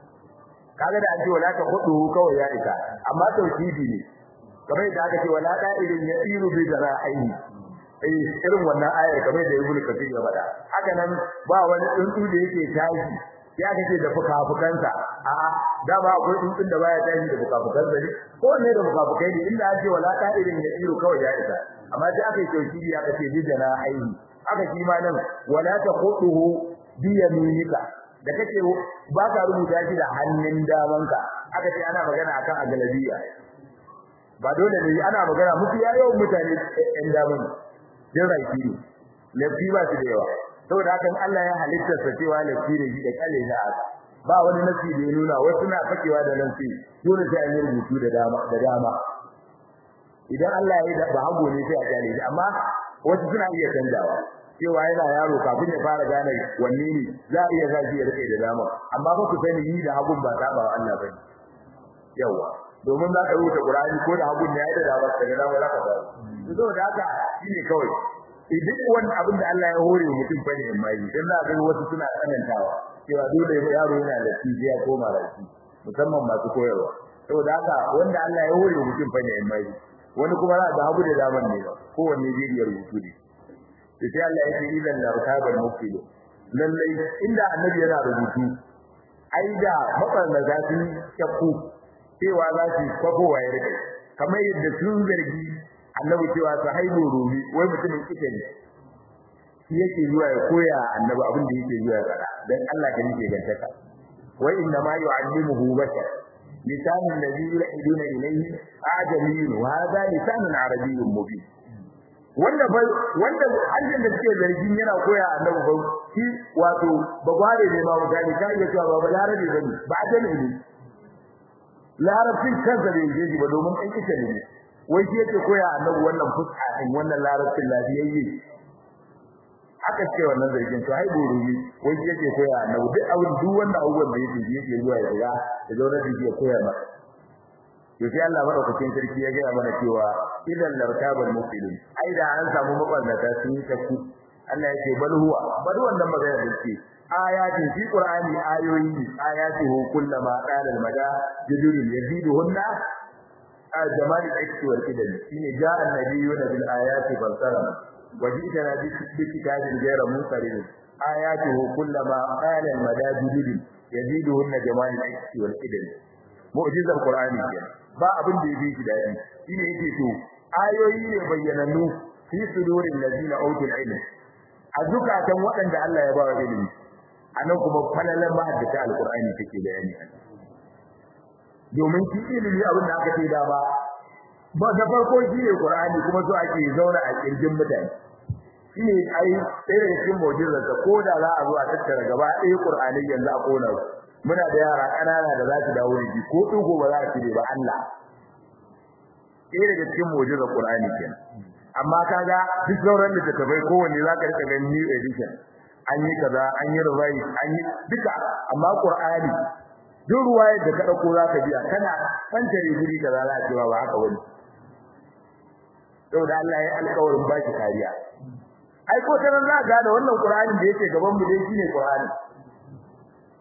kaga da an ce wala ta khuduhu kawai ya isa amma tauhidi ne kamar da aka ce wala da irin ya iru bi zara'aini eh irin wannan ayar kamar da ibnu kathir ya faɗa haka nan ba wani tsuntsu da yake tashi ya kace da fukafukansa a'a dama akwai tsuntsun da baya tashi da fukafukansa ne ko ne da fukafukai ne inda an ce wala da irin ya iru kawai ya isa amma sai aka yi tauhidi aka ce bi zara'aini aka shi ma nan wala ta khuduhu bi yaminika da kake ba ka rubuta shi da hannun damanka aka ce ana magana akan agalabiya ba dole ne ana magana muku ya yawan mutane ɗan daman jin raiki ne lafi ba su da yawa saboda hakan Allah ya halitta sa cewa lafi ne shi da kale da haka ba wani nasi da ya nuna wasu na fakewa da nan sai dole sai an yi rubutu da dama da dama idan Allah ya yi da hago ne sai a kale shi amma wasu suna iya canjawa cewa yana yaro kafin ya fara gane wanne ne za a iya zafi ya rike da dama amma ba ku sani yi da hagun ba saba wa Allah bane yawa domin za ka rubuta Qur'ani ko da hagun ne ya yi da dama daga dama za ka fara saboda haka shine kawai idan wani abin da Allah ya hore mutum fa ne mai dan za ga wasu suna tsanantawa cewa dole yaro yana da tijiya ko maraki musamman masu koyarwa saboda haka wanda Allah ya hore mutum fa ne mai wani kuma za ga hagu da daman ne ko wanne zai iya rubutu ne sai Allah ya ce idan la rukabal muftidu lallai inda annabi yana rubutu ai da mabarna za su shakku cewa za su kwafowa ya rike kamar yadda sun zargi annabi cewa su haibu rumi wai mutumin kike ne shi yake zuwa ya koya annabi abin da yake zuwa ya fada dan Allah da yake gantaka wa inna ma yu'allimuhu bashar lisanun ladhi yulhiduna ilayhi ajamiyyun wa hadha lisanun arabiyyun mubin wanda ba wanda hanyar da suke zargin yana koya annabi ba shi wato bagware ne ma mutane ka iya cewa ba balarabe bane ba ajami ne larabcin kansa bai yi shi ba domin ɗan kisa ne wai shi yake koya annabi wannan fuska din wannan larabcin lafiyayye aka ce wannan zargin to ai burumi wai shi yake koya annabi duk abin duk wannan abubuwan da yake yake zuwa ya ga da zauna da yake koya masa to sai Allah madaukakin sarki ya gaya mana cewa idan lartabal mufsidin ai da an samu maballata sun yi takku Allah yake bal huwa bal wannan magana da yake ayatin fi qur'ani ayoyi ayatuhu kullama qala al mada jadurun yaziduhunna jamal al-ikti wal qidam shine ja'a an-nabiyyuna bil ayati falsara wajidana bi kitabin ghayra munqarin ayatuhu kullama qala al mada jadurun yaziduhunna jamal al-ikti wal qidam mu'jizar qur'ani kenan ba abin da yake dadi shine yake to ayoyi ne bayyanannu fi sudurin ladina utul ilm a zukatan waɗanda Allah ya ba wa ilimi anan kuma falalan mahaddata alqur'ani take bayani domin shi ilimi abin da aka ce da ba ba da farko shi ne qur'ani kuma so ake zauna a kirjin mutane shine ai sai da cikin mu'jizar ta ko da za a zo a tattara gaba ɗaya qur'ani yanzu a kona su muna da yara ƙanana da za su dawo da ko dugo ba za su ba Allah sai daga cikin mu'jizar qur'ani kenan amma kaga duk sauran da tafai kowanne za ka rika ganin new edition an yi kaza an yi revise an yi duka amma qur'ani duk ruwayar da ka dauko za ka biya kana fantare guri kaza za a cewa ba haka wani saboda Allah ya alƙawarin ba shi kariya ai ko tanan za ga da wannan qur'ani da yake gaban mu dai shine qur'ani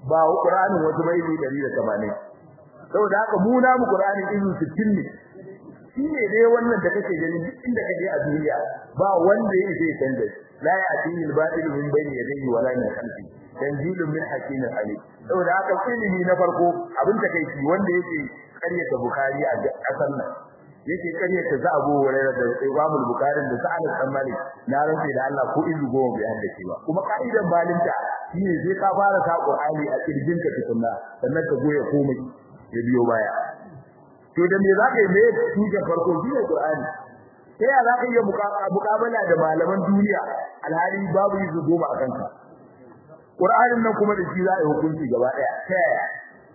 ba Qur'anin wasu bai ne 180 saboda haka mu na mu Qur'anin izu 60 ne shine dai wannan da kake gani inda kaje a duniya ba wanda yake zai canza la ya'tihi al-batil min bayni yadayhi wala min khalfi tanzilun min hakimin alim saboda haka ilimi na farko abin da kai wanda yake karyata bukhari a kasar nan yake karyata za Abu Hurairah da Imam Bukhari da Sa'ad bin Malik na rantsa da Allah ko izu goma bai haddace ba kuma kaidan balinta shine sai ka fara sa Qur'ani a kirjin ka tukunna sannan ka goye komai ya biyo baya to da me zaka yi me tuje farko shine Qur'ani sai ya zaka yi mukabala da malaman duniya alhali babu izu goma a kanka Qur'anin nan kuma da shi za a yi hukunci gaba daya ta yaya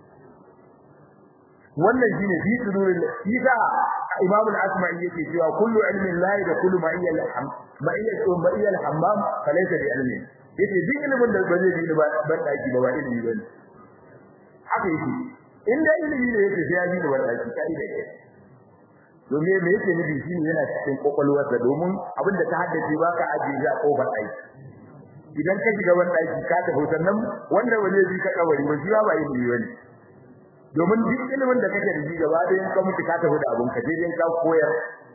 wannan shine fi suduril isa imam al-asma'i yake cewa kullu ilmin la da kullu ma iya al-ham ma iya to ma iya al-hammam falaysa bi ilmi yace duk ilimin da bazai bi ba ban daki ba ba ilimi bane haka yake in da ilimi ne yake sai ya bi da ban daki kai da yake domin me yake nufi shine yana cikin kokolwarsa domin abin da ta haddace baka ajiye za kofar aiki idan ka shiga ban daki ka tafi sannan wanda ba zai bi ka kawari ba shi ba ilimi bane domin duk ilimin da kake da shi gaba da ka mutu ka tafi da abun ka dai ka koyar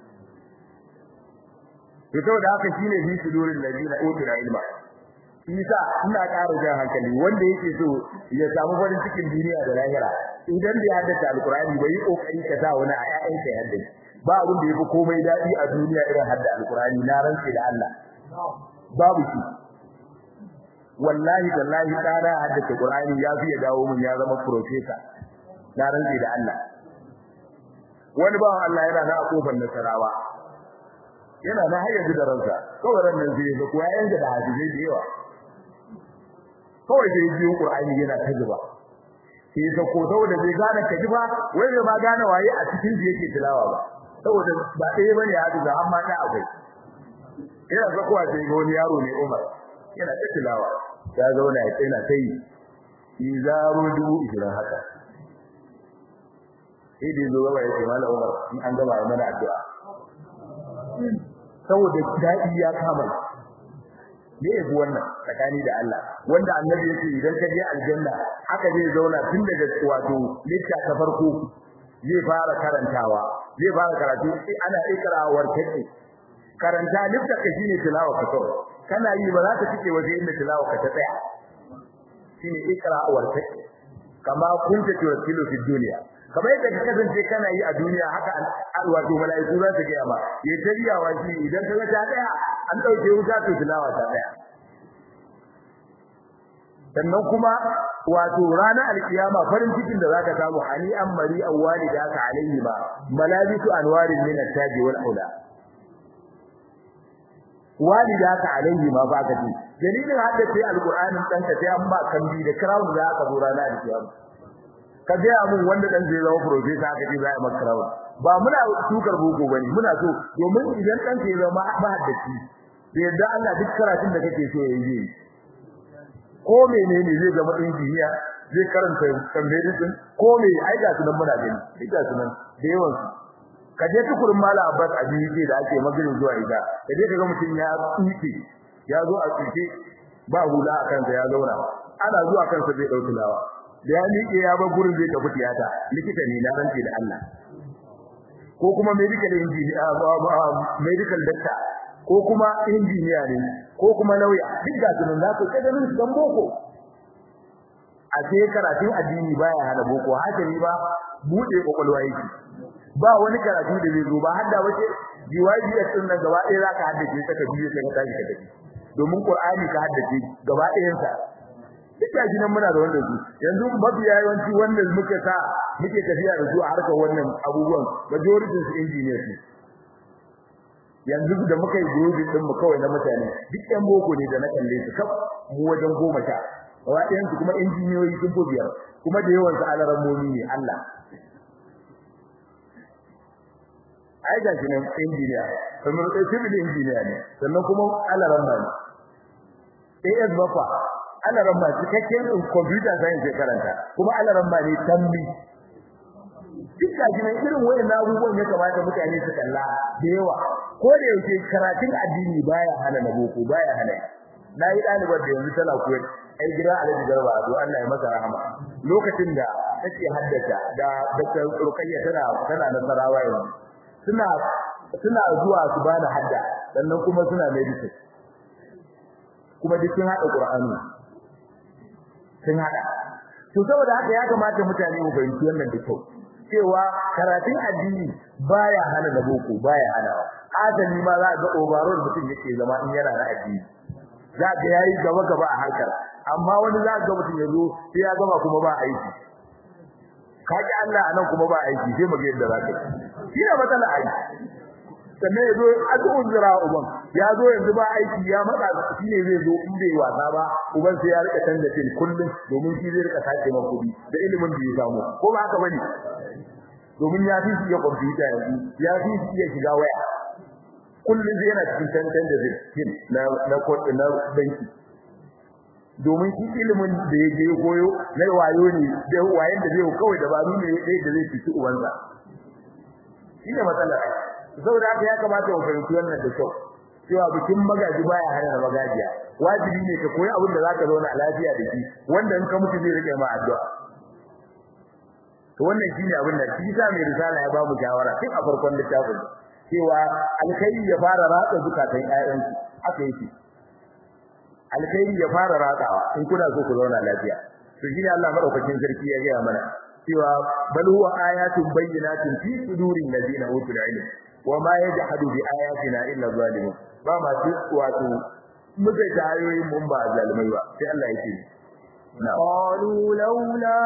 to saboda haka shine bi sudurin ladina utul ilma isa ina ƙara jan hankali wanda yake so ya samu farin cikin duniya da lahira idan bai haddace alqur'ani bai kokari ka sa wani a ƴaƴan ka haddace ba abin da yafi komai dadi a duniya irin hadda alqur'ani na rantsi da Allah babu shi wallahi wallahi tsara haddace qur'ani ya fi ya dawo mun ya zama professor na rantsi da Allah wani bawan Allah yana na kofar nasarawa yana na hayyaji da ransa kawai ran nan zai ga kuwa yanda da hadisi da yawa kawai sai biyo Qur'ani yana ta zuba sai ka ko saboda bai gane ka ji ba wai bai ma gane waye a cikin da yake tilawa ba saboda ba ɗaya bane hadisi amma ta akwai yana zakuwa sai ga wani yaro ne Umar yana ta tilawa ya zauna ya tsaya ta yi izaru dubu ishirin haka sai da zo gaba ya ce mala Umar in an gaba ya mana addu'a saboda dadi ya kama ne yabi wannan tsakani da Allah wanda annabi yake idan ka je aljanna haka zai zauna tun daga wato litta ta farko zai fara karantawa zai fara karatu ana ikrawar take karanta litta ka shine tilawa ka kawai kana yi ba za ka cike waje inda tilawa ka ta tsaya shine ikrawar take kama kunta tuwasilu fi dunya kamar yadda ka kasance kana yi a duniya haka wato mala'iku za su ga ma ya tariyawa shi idan ka ga ta daya an dauke wuta to tilawa ta daya sannan kuma wato ranar alkiyama farin cikin da zaka samu hani an mari awwali da aka alaihi ba malabisu anwarin min at-taji wal aula walida ka alaihi ma ba ka ji dalilin hadda sai alqur'anin danka sai an ba kambi da crown da aka zo ranar alkiyama ka ga mun wanda dan zai zama professor aka ce za a maka crown ba muna tukar boko bane muna so domin idan dan ke zama mahaddaci da yadda Allah duk karatun da kake so yayi ko menene zai zama injiniya zai karanta medicine ko me ai ga sunan muna gani duk ga sunan da yawan su ka je tukurin mala abbas abiji da ake magana zuwa ida ka je kaga mutum ya tsuke ya zo a tsuke ba hula a kansa ya zauna ana zuwa kansa zai dauki lawa da ya miƙe ya bar gurin zai tafi tiyata likita ne na rance da Allah ko kuma medical engineer medical doctor ko kuma engineer ne ko kuma lauya duk da sunan za ku kada min dan boko a ce karatun addini baya hana boko haka ni ba bude kokolwa yake ba wani karatu da zai zo ba hadda wace DYBS din nan gaba ɗaya zaka haddace ta ka biyo sai ka tashi ka tafi domin Qur'ani ka haddace gaba ɗayan sa duk gashi nan muna da wanda su yanzu mafiya yawanci wanda muke sa muke tafiya da su a harkar wannan abubuwan majority su engineers ne yanzu da muka yi grouping din mu kawai na mutane duk ɗan boko ne da na kalle su kaf mu wajen goma sha gaba ɗayan su kuma injiniyoyi sun fi biyar kuma da yawan su alarammomi ne Allah ai ga shi nan injiniya kamar civil engineer ne sannan kuma alaramma ne AS Bafa alaramma cikakken computer science karanta kuma alaramma ne tambi duk gashi nan irin wayan abubuwan ya kamata mutane su kalla da yawa ko da yake karatun addini baya hana na boko baya hana nayi dalibar da yanzu tana koyar ai gida Alhaji Garba to Allah ya masa rahama lokacin da take haddata da Dr. Rukayya tana tana nasarawa yanzu suna suna zuwa su bada hadda sannan kuma suna medicine kuma duk sun hada Qur'ani sun hada to saboda haka ya kamata mutane mu fahimci wannan da kyau cewa karatun addini baya hana da boko baya hana adami ma za ga overall mutum yake zama in yana da addini za ga yayi gaba gaba a harkar amma wani za ga mutum yazo sai ya gama kuma ba aiki kaji Allah anan kuma ba aiki sai mu ga yadda za ka yi shi matsala aiki sannan yazo addu'un zira uban ya zo yanzu ba aiki ya matsa shi ne zai zo in bai wasa ba uban sai ya rika canza fil kullum domin shi zai rika sace ma kudi da ilimin da ya samu ko ba haka bane domin ya fi shi ya computer yanzu ya fi shi ya shiga waya kullum zai yana cikin tantan da zai na na na banki domin shi ilimin da ya je koyo na wayo ne da wayen da zai kawai dabaru ne da zai fiti uwansa shi ne matsalar saboda haka ya kamata mu fahimci wannan da kyau cewa bikin magaji baya hana da magajiya wajibi ne ka koyi abin da zaka zauna a lafiya da shi wanda in ka mutu zai rike ma addu'a to wannan shine abin da shi sa mai risala ya ba mu shawara tun a farkon littafin cewa alkai ya fara ratsa zukatan ƴaƴansu haka yake alkai ya fara ratsawa in kuna so ku zauna lafiya to shine Allah madaukakin sarki ya gaya mana cewa bal huwa ayatun bayyinatun fi sudurin ladina utul ilm wama yajhadu bi ayatina illa zalimun ba ma su wato muka tayoyi mun ba zalimai ba sai Allah yake قالوا لولا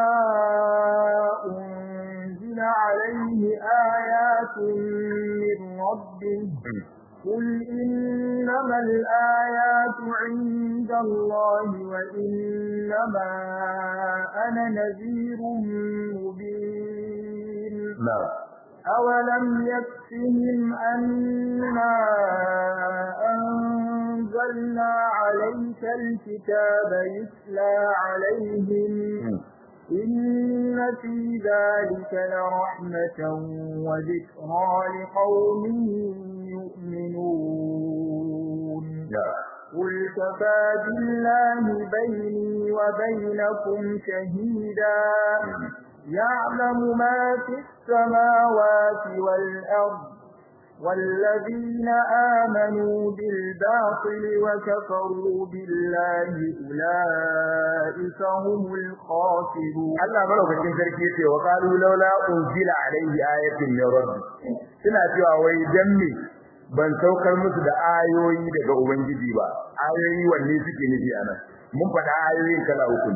أنزل عليه آيات من ربه قل إنما الآيات عند الله وإنما أنا نذير مبين نعم أولم يكفهم أنا أنزلنا عليك الكتاب يتلى عليهم إن في ذلك لرحمة وذكرى لقوم يؤمنون قل كفى بالله بيني وبينكم شهيدا يعلم ما في السماوات والأرض والذين آمنوا بالباطل وكفروا بالله أولئك هم الخاسرون Allah malaukakin sarki yace wa qalu laula unzila alayhi ayatun min rabbi suna cewa wai dan me ban saukar musu da ayoyi daga ubangiji ba ayoyi wanne suke nufi anan mun faɗa ayoyin kala uku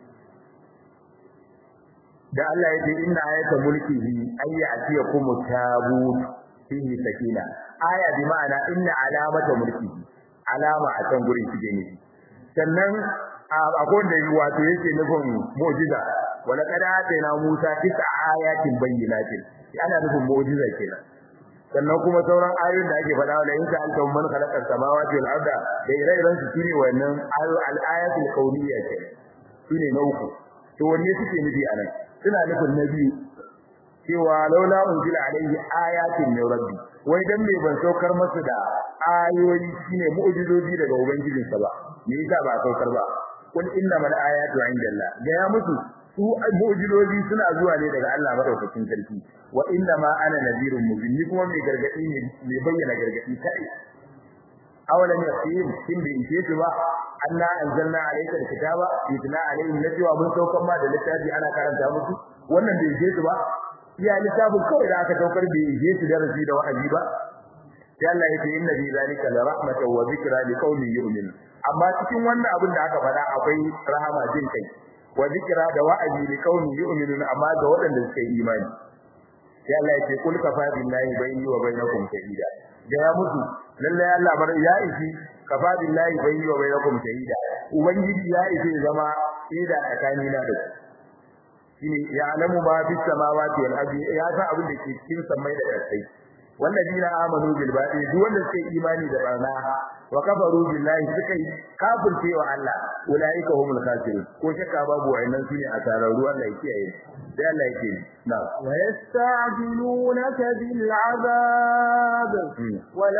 da Allah ya ce inna ayata mulkihi ayya atiyakum tabut fihi sakina aya bi ma'ana inna alamata mulkihi alama a can gurin shi ne sannan akwai wanda wato yake nufin mu'jiza wala kada atayna Musa tis'a ayatin bayyinatin ana nufin mu'jiza kenan sannan kuma sauran ayoyin da ake faɗa wala in ka anta man khalaqa samawati wal arda da ire-iren su shine wannan al-ayatul kauniyya kenan shine na uku to wanne suke nufi anan suna nufin na biyu cewa laula unzila alaihi ayatin min rabbi wai dan me ban saukar masa da ayoyi shine mu'jizoji daga ubangijinsa ba me yasa ba saukar ba kun innamal ayatu indallah ga ya musu su mu'jizoji suna zuwa ne daga Allah madaukakin sarki wa innama ana nadirun mubin ni kuma mai gargadi ne mai bayyana gargadi kai awalan yaqin kin bi ce ba anna anzalna alayka alkitaba yutla alayhim najwa mun saukar ma da littafi ana karanta musu wannan bai je su ba iya littafin kawai da aka saukar bai je su darasi da wa'azi ba sai Allah ya ce inna fi zalika la rahmatan wa dhikra liqaumin yu'minun amma cikin wannan abin da aka faɗa akwai rahama jin kai wa dhikra da wa'azi liqaumin yu'minun amma ga waɗanda suka yi imani sai Allah ya ce kul kafa billahi bayni wa bainakum shahida da ya mutu lalle Allah bar ya isi kafa billahi bayni wa bainakum shahida ubangiji ya isi zama shaida tsakanina da ku shine ya alamu ma fi samawati wal ardi ya san abin da ke cikin samai da ƙasai wallazina amanu bil batil duk wanda suka yi imani da barna wa kafaru billahi suka yi kafirce wa Allah ulaika humul khasirun ko shakka babu wa'annan sune asararru Allah ya kiyaye sai Allah yake na ويستعجلونك بالعذاب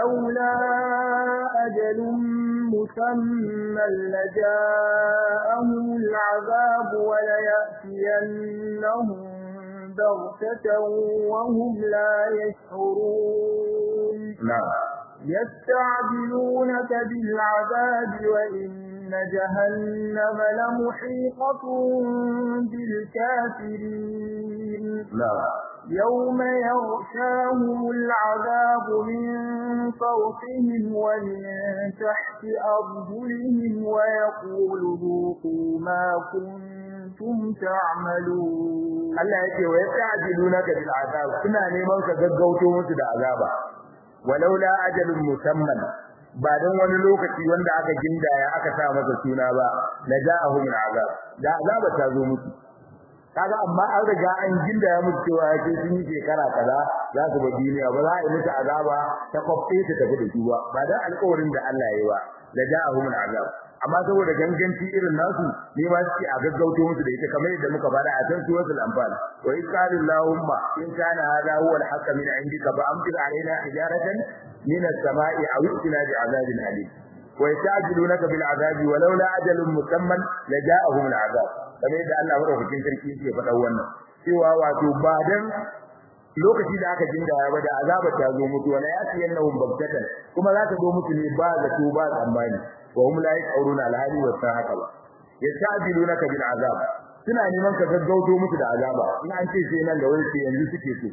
ولولا أجل مسمى لجاءهم العذاب وليأتينهم بغتة وهم لا يشعرون نعم يستعجلونك بالعذاب وإن جهنم لمحيطة بالكافرين نعم يوم يغشاهم العذاب من فوقهم ومن تحت أرجلهم ويقول ذوقوا ما كنتم تعملون Allah yake wa yasta'jilunaka bil azab suna neman ka gaggauto musu da azaba walaula ajalun musamman ba dan wani lokaci wanda aka gindaya aka sa masa suna ba la ja'ahum al azab da azaba ta zo musu kaga amma an riga an gindaya musu cewa sai sun yi shekara kaza za su ba duniya ba za a yi musu azaba ta kwafe ta tafi da su ba ba dan alƙawarin da Allah ya yi ba la ja'ahum al azab amma saboda ganganci irin nasu ne ma suke a gaggauto musu da ita kamar yadda muka fara a can suratul anfal wa in qala allahumma in kana hadha huwa al-haqq min indika fa amtir alaina hijaratan min as-sama'i aw itina bi azabin alim wa yastajilunaka bil azabi wa laula ajalun musamman la ja'ahum al-azab kamar yadda Allah madaukakin sarki yake faɗa wannan cewa wato ba dan lokaci da aka jindaya ba da azaba ta zo mutu wala yatiyannahum baghtatan kuma za ta zo mutu ne ba zato ba tsammani wa hum la yaquruna alhali wa sahaka ba yasta'jilunaka bil azab suna neman ka gaggauto musu da azaba in an ce sai nan da wani ce yanzu suke so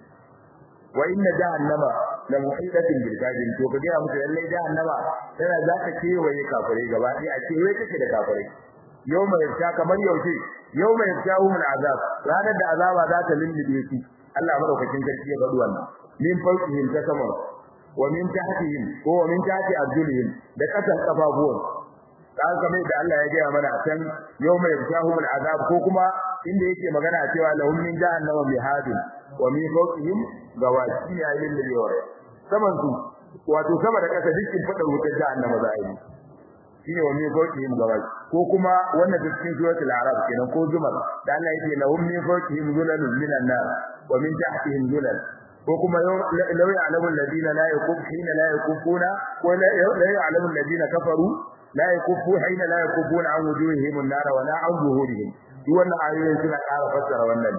wa inna jahannama la muhidatin bil kafirin to kaga musu lalle jahannama tana za ta kewaye kafirai gaba ɗaya a kewaye take da kafirai yawma yafsha kamar yaushe yawma yafshahu min azab ranar da azaba za ta lullube su Allah madaukakin sarki ya faɗi wannan min fawqihim ta sama wa min tahtihim ko wa min tahti arjulihim da kasan kafafuwan kan kamar da Allah ya gaya mana can yawma yafshahum al'azab ko kuma inda yake magana cewa lahum min jahannama mihadun wa min fawqihim gawashi ya yin da yawa saman su wato sama da kasa dukkan fadar wutar jahannama za a yi shine wa min fawqihim gawashi ko kuma wannan cikin suratul arab kenan ko zumar da Allah yake lahum min fawqihim zulalun minan nar wa min tahtihim zulal ko kuma law ya'lamu alladhina la yakufuna la yakufuna wa la ya'lamu alladhina kafaru la yakufu hina la yakufuna an wujuhihim an-nar wa la an zuhurihim duk wannan ayoyin suna ƙara fassara wannan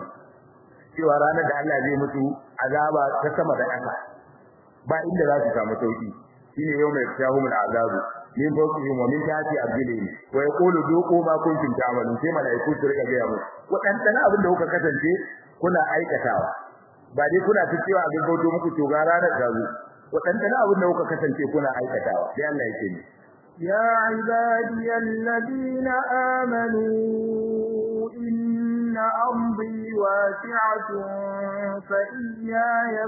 cewa ranar da Allah zai mutu azaba ta sama da ƙasa ba inda za su samu sauki shine yau mai fitahumul azabu min fawqihim wa min tahti arjulihim wa yaqulu duqu ma kuntum ta'malun sai malaiku su riga ga mu wadannan abin da kuka kasance kuna aikatawa ba dai kuna ta cewa abin bauto muku to ga ranar ta zo wadannan abin da kuka kasance kuna aikatawa sai Allah yake ni يا عبادي الذين آمنوا إن أرضي واسعة فإياي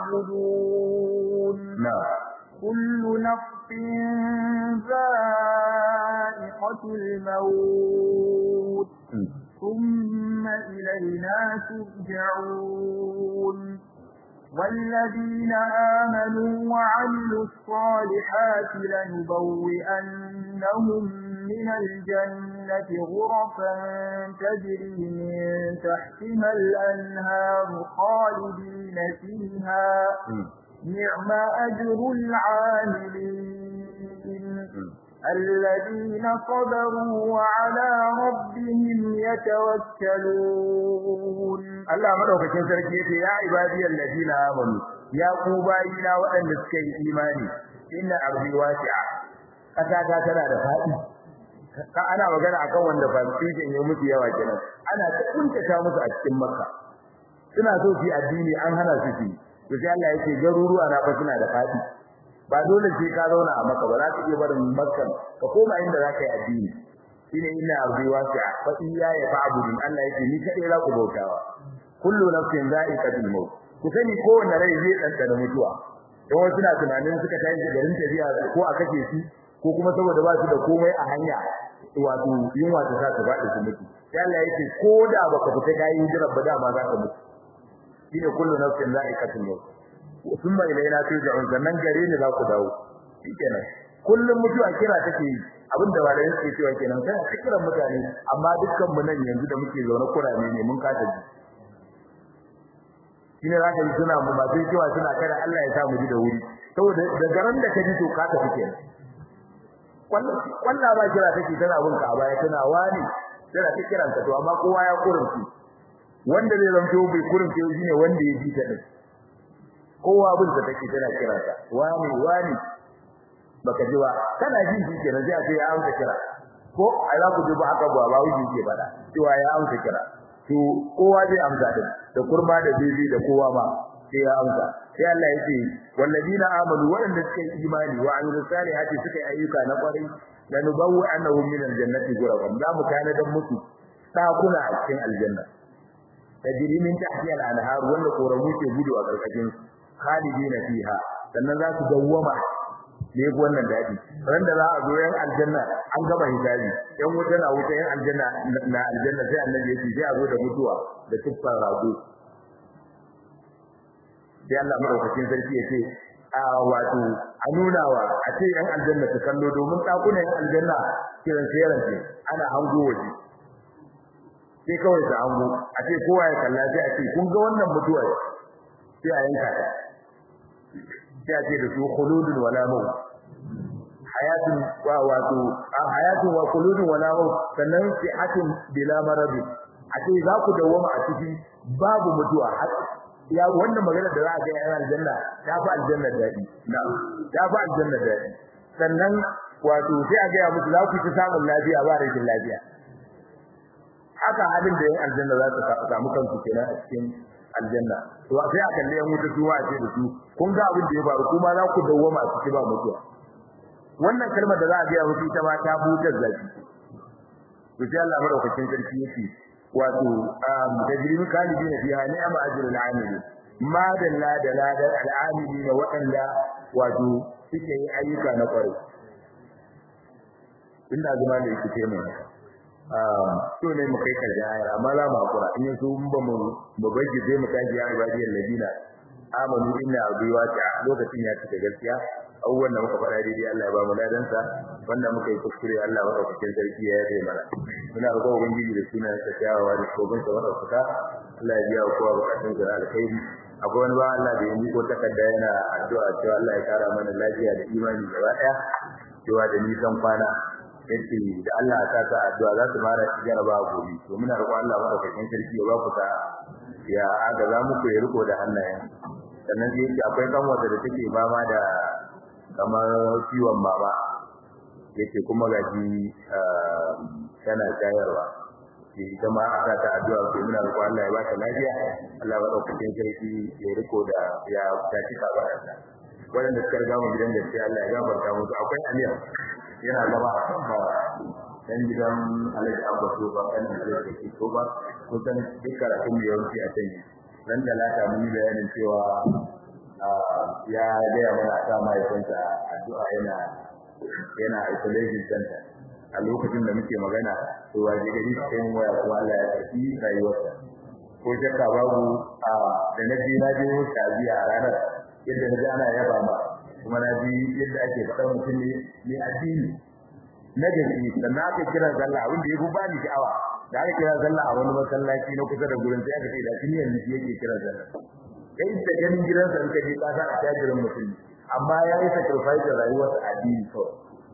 فاعبدون نعم كل نفس ذائقة الموت ثم إلينا ترجعون والذين آمنوا وعملوا الصالحات لنبوئنهم من الجنة غرفا تجري من تحتها الأنهار خالدين فيها نعم أجر العاملين الذين صبروا وعلى ربهم يتوكلون Allah madaukakin sarki yace ya ibadiyal ladina amanu ya ku bayina waɗanda suka yi imani inna ardi wasi'a kasa ta tana da fadi ka ana magana akan wanda fasijin ya mutu yawa kenan ana ta kuntata musu a cikin makka suna so su addini an hana su su to sai Allah yake garuruwa na fa suna da fadi ba dole sai ka zauna a makka ba za ka iya barin makka ka koma inda za ka yi addini shine inna ardi wasi'a fa iyaya fa'budun Allah yake ni kadai za ku bautawa kullu nafsin za'iqatul maut ku sani kowanne rai zai dandana mutuwa don wasu na tunanin suka tashi garin tafiya ko a kace shi ko kuma saboda ba su da komai a hanya wato yunwa ta sa su faɗi su mutu sai Allah yake ko da baka fita kai hijira ba da ma za ka mutu shine kullu nafsin za'iqatul maut thumma ilayna turja'un sannan gare ni za ku dawo shikenan kullum mutuwa kira take yi abinda ba da yake cewa kenan sai a kiran mutane amma dukkan mu nan yanzu da muke zaune kurame ne mun kasa ji shine za ka yi suna mu ba sai cewa suna kada Allah ya sa mu ji da wuri saboda da garan da ka ji to ka tafi kenan kwalla ba kira take tana bin ka a baya tana wani tana ta kiran ka to amma kowa ya kurunci wanda zai zanto bai kurunci shine wanda ya ji ta din kowa bin ta take tana kiran ka wani wani baka ji ba kana jin shi kenan sai a ce ya amsa kira ko a za ku ji ba haka ba ba wuce ke fada cewa ya amsa kira to kowa zai amsa din da kurma da bibi da kowa ma sai ya amsa sai Allah ya ce walladina amanu waɗanda suka yi imani wa amilus salihati suka yi ayyuka na kwarai lanubawu annahum min aljannati ghuraban za mu kana dan musu sakuna a cikin aljanna tajri min tahtiha al-anhar wanda koramu ke gudu a karkashin khalidina fiha sannan za su dawwama ne ko wannan dadi ran da za a zo yan aljanna an gaba hijabi yan wuta na wuta yan aljanna na aljanna sai annabi yake sai a zo da mutuwa da tuffar rago sai Allah madaukakin sarki yake a wato a nuna wa a ce yan aljanna su kallo domin dakunan yan aljanna kiran sayaran ce ana hango waje sai kawai su hango a ce kowa ya kalla sai a ce kun ga wannan mutuwa sai a yanka ta sai a ce da su khuludun wala maut hayatun wa wato a hayatun wa khuludun wala maut sannan sihatun bila marad a ce za ku dawoma a ciki babu mutuwa ya wannan magana da za a ga yan aljanna ta fi aljanna daɗi na ta fi aljanna daɗi sannan wato sai a ga musu za ku ci samun lafiya ba rashin lafiya haka halin da yan aljanna za su samu kansu kenan a cikin aljanna to sai a kalle yan wuta su a ce da su kun ga abin da ya faru kuma za ku dawwama a ciki ba mutuwa wannan kalmar da za a ga musu ita ma ta butar zaki to sai Allah madaukakin sarki yake wato tajribi kalibina fiha ni'ma ajrul amili ma dalla da ladar al'amili da waɗanda wato suke yi ayyuka na kwarai inda zuma da yake ce mai so ne mu kai karshe ayar amma za mu hakura in yaso mun ba mu mu gaji zai mu tashi ya ibadiyal ladina amanu inna abiwa ta lokacin ya cika gaskiya abubuwan da muka faɗa daidai Allah ya ba mu ladansa wanda muka yi kuskure Allah ya ɗaukakin sarki ya yaje mana muna roƙon ubangiji da sunan sa kyawawa da shobin sa wanda suka Allah ya biya kowa bukatun sa alkhairi akwai wani ba Allah da yanzu ko takarda yana addu'a cewa Allah ya kara mana lafiya da imani gaba ɗaya cewa da nisan kwana yace da Allah ya sa ta addu'a za su fara jaraba gobe to muna roƙon Allah madaukakin sarki ya ba ku ta ya aga za mu ya riko da hannayen sannan sai yace akwai kanwata da take fama da kamar ciwon baba yake kuma gaji tana shayarwa ke ita ma aka ta addu'a ko muna roƙon Allah ya ba ta lafiya Allah ya dauke sarki ya riko da ya tafi ka ba ta wanda suka riga mu gidan gaskiya Allah ya gafarta musu akwai Amir yana zama a kan ba dan gidan Alhaji Abba so ba kan Alhaji Kake so ba kusan duk karatun da yawanci a can dan da lata mun yi bayanin cewa ya gaya mana a sa mahaifinsa addu'a yana yana isolation center a lokacin da muke magana to waje gari sai mun waya kuma Allah ya tafi rayuwarsa ko shakka babu a da na ji na ji wuta biya a ranar yadda na ji ana yaba ma kuma na ji yadda ake faɗa mutum ne mai addini na gari sannan aka kira sallah abin da ya fi bani sha'awa da aka kira sallah a wani masallaci na kusa da gurin sai aka ce da tuniyar ne yake kira sallah kai da ganin gidansa in ka je ka san a tajirin mutum amma ya yi sacrifice da rayuwar addini kawai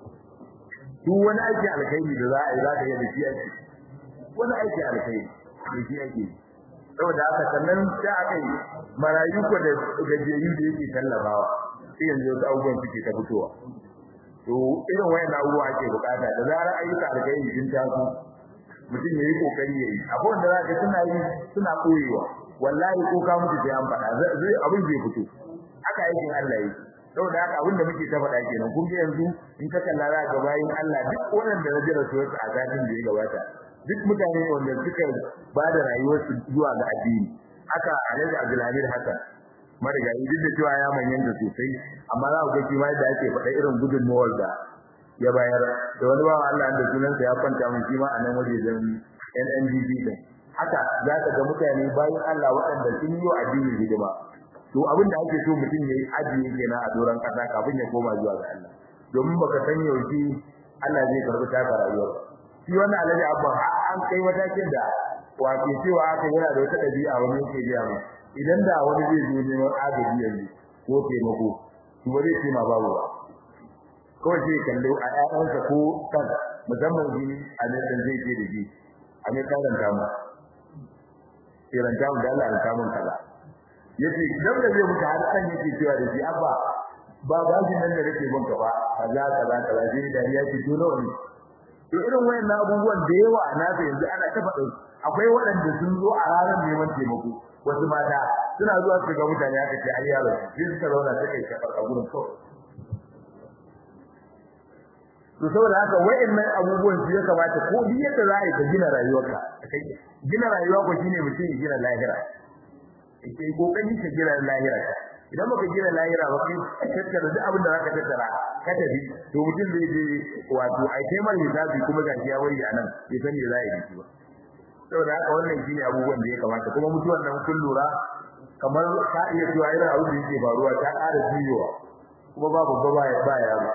duk wani aiki alkhairi da za a yi za ka yi da shi ake wani aiki alkhairi da shi ake saboda haka sannan sai aka yi marayu ko da gajiyayyu da yake tallafawa sai yanzu wasu abubuwan suke ta fitowa to irin wayan abubuwa ake bukata da zarar ayyuka alkhairi sun taso mutum ya yi kokari ya yi akwai wanda za ka suna yi suna koyewa wallahi ko ka mutu sai an faɗa zai abin zai fito haka aikin Allah yi saboda haka abin da muke ta faɗa kenan kun ga yanzu in ka kalla za ga bayin Allah duk wannan da rajira su wasu a zatin da ya gabata duk mutane wanda suka ba da rayuwarsu zuwa ga addini haka Alhaji Abdulhamid Hassan marigayi duk da cewa ya manyanta sosai amma za ku ga shi ma da ake faɗa irin gudunmawar da ya bayar da wani bawa Allah da sunansa ya kwanta mun shi ma a nan wajejen NNDP din haka za ka ga mutane bayan Allah waɗanda sun yi wa addini hidima to abin da ake so mutum ya yi ajiye kenan a doron kasa kafin ya koma zuwa ga Allah domin baka san yaushe Allah zai karɓi taka rayuwar shi wannan alaji abban an kai matakin da wato cewa aka yana da wata ɗabi'a wani yake biya mu idan da wani zai zo neman agaji yanzu ko taimako to ba zai ce ma babu ba kawai sai kallo a ƴaƴansa ko kan musamman shi a nan zai ce da shi a ne karanta mu kiranta mu da Allah ya kamun kaza yace dan da zai muka har san yake cewa da shi abba ba ba shi nan da nake bin ka ba kaza kaza kaza sai da ya ce to nawa ne to irin wayannan abubuwan da yawa na ta yanzu ana ta faɗin akwai waɗanda sun zo a ranar neman taimako wasu mata suna zuwa su ga mutane aka ce ai yaro sai suka zauna suka yi kafar a gurin kawai to saboda haka wayannan abubuwan su ya kamata ko duk yadda za a yi ka gina rayuwarka gina rayuwa ko shine mutum ya gina lahira kai kokari ka gina lahira ka idan baka gina lahira ba kai tattara duk abin da zaka tattara ka tafi to mutum zai je wato ai kai mai hisabi kuma ga ya wari anan bai san me za a yi ba saboda haka wannan shine abubuwan da ya kamata kuma mutuwar nan kun lura kamar ka iya cewa irin abin da yake faruwa ta ƙara jiyowa kuma babu gaba ya ba yaro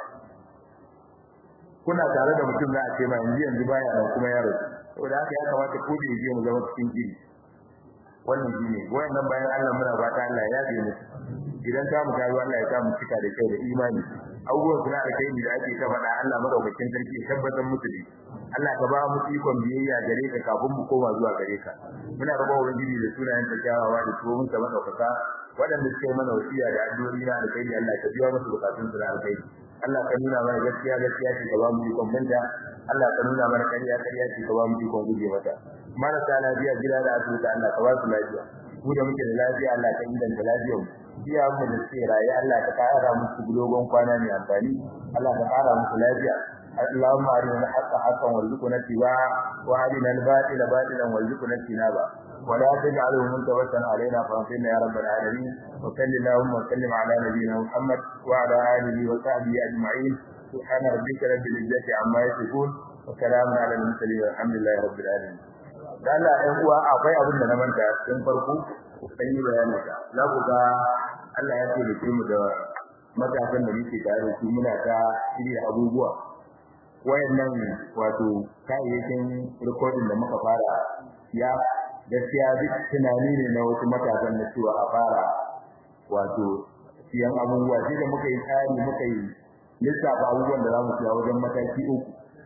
kuna tare da mutum za a ce ma yanzu yanzu baya nan kuma yaro saboda haka ya kamata ko da yaje mu zama cikin gidi wannan shine wayannan bayan Allah muna fata Allah ya yafe mu idan ta mu tayi Allah ya sa mu cika da kyau da imani abubuwan suna da kai da ake ta faɗa Allah madaukakin sarki ya tabbatar musu da Allah ka ba mu ikon biyayya gare ka kafin mu koma zuwa gare ka muna roƙon ubangiji da sunayen ta kyawawa da tsohon ta madaukaka waɗanda suke mana wasiya da addu'o'i na alkhairi Allah ka biya musu bukatun su da alkhairi Allah ka nuna mana gaskiya gaskiya ce ka ba mu ikon banta Allah ka nuna mana ƙarya ƙarya ce ka ba mu ikon guje mata marasa lafiya gida da asibiti Allah ka ba su lafiya mu da muke da lafiya Allah ka inganta lafiyar mu biya mu da suke raye Allah ka kara musu dogon kwana mai amfani Allah ka kara musu lafiya اللهم أرنا الحق حقا وارزقنا اتباعه وأرنا الباطل باطلا وارزقنا اجتنابه ولا تجعله منتبسا علينا فانصرنا يا رب العالمين وصل اللهم وسلم على نبينا محمد وعلى آله وصحبه أجمعين سبحان ربك رب العزة عما يصفون وسلام على المرسلين والحمد لله رب العالمين da Allah ɗan uwa akwai abin da na manta tun farko sai yi bayani ka za ku ga Allah ya ce mu da matasan da muke tare da su muna ta shirya abubuwa wayannan wato kayayyakin recording da muka fara ya gaskiya duk tunani ne na wasu matasan na cewa a fara wato siyan abubuwa sai da muka yi tsari muka yi lissafa abubuwan da za mu siya wajen mataki uku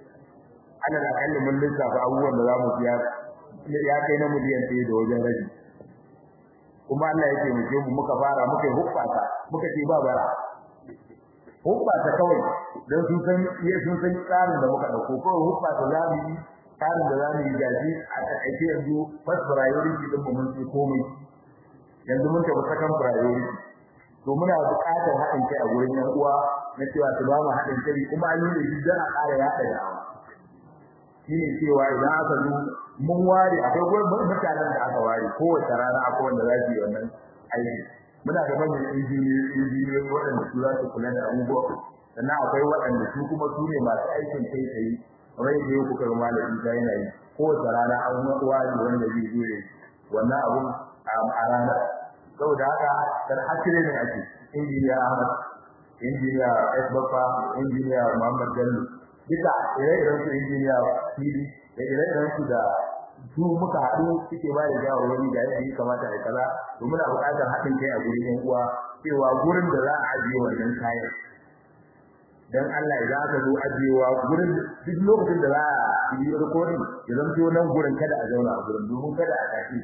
ana da kalli mun lissafa abubuwan da za mu siya ya kai na miliyan ɗaya da wajen rabi kuma Allah ya taimake mu muka fara muka yi hubbata muka ce ba bara hubbata kawai don sun san iya sun san tsarin da muka dauko kawai hubbata za mu yi tsarin da za mu yi gaji a takaice yanzu first priority din mu mun ce komai yanzu mun tafi second priority to muna buƙatar haɗin kai a gurin yan uwa na cewa su ba mu haɗin kai kuma an yi da shi don a ƙara yaɗa da'awa shine cewa idan aka zo mun ware akwai gurbin mutanen da aka ware kowace rana akwai wanda za su yi wannan aiki muna da manyan injiniyoyi injiniyoyi waɗanda su za su kula da abubuwa sannan akwai waɗanda su kuma su ne masu aikin kai tsaye kamar yadda yau kuka ga malamin ta yana yi kowace rana an ware wanda zai zo ya wannan abun a rana saboda haka dan asire ne ake injiniya Ahmad injiniya Esbafa injiniya Muhammad Bello duka ire-iren su injiniya Sidi da ire-iren su da su muka haɗu suke ba da shawarwari da yadda ya kamata a kaza to muna buƙatar haɗin kai a gurin yan uwa cewa gurin da za a ajiye wannan kayan dan Allah idan aka zo ajiyewa gurin duk lokacin da za a yi recording ya zanto nan gurin kada a zauna a gurin domin kada a tashi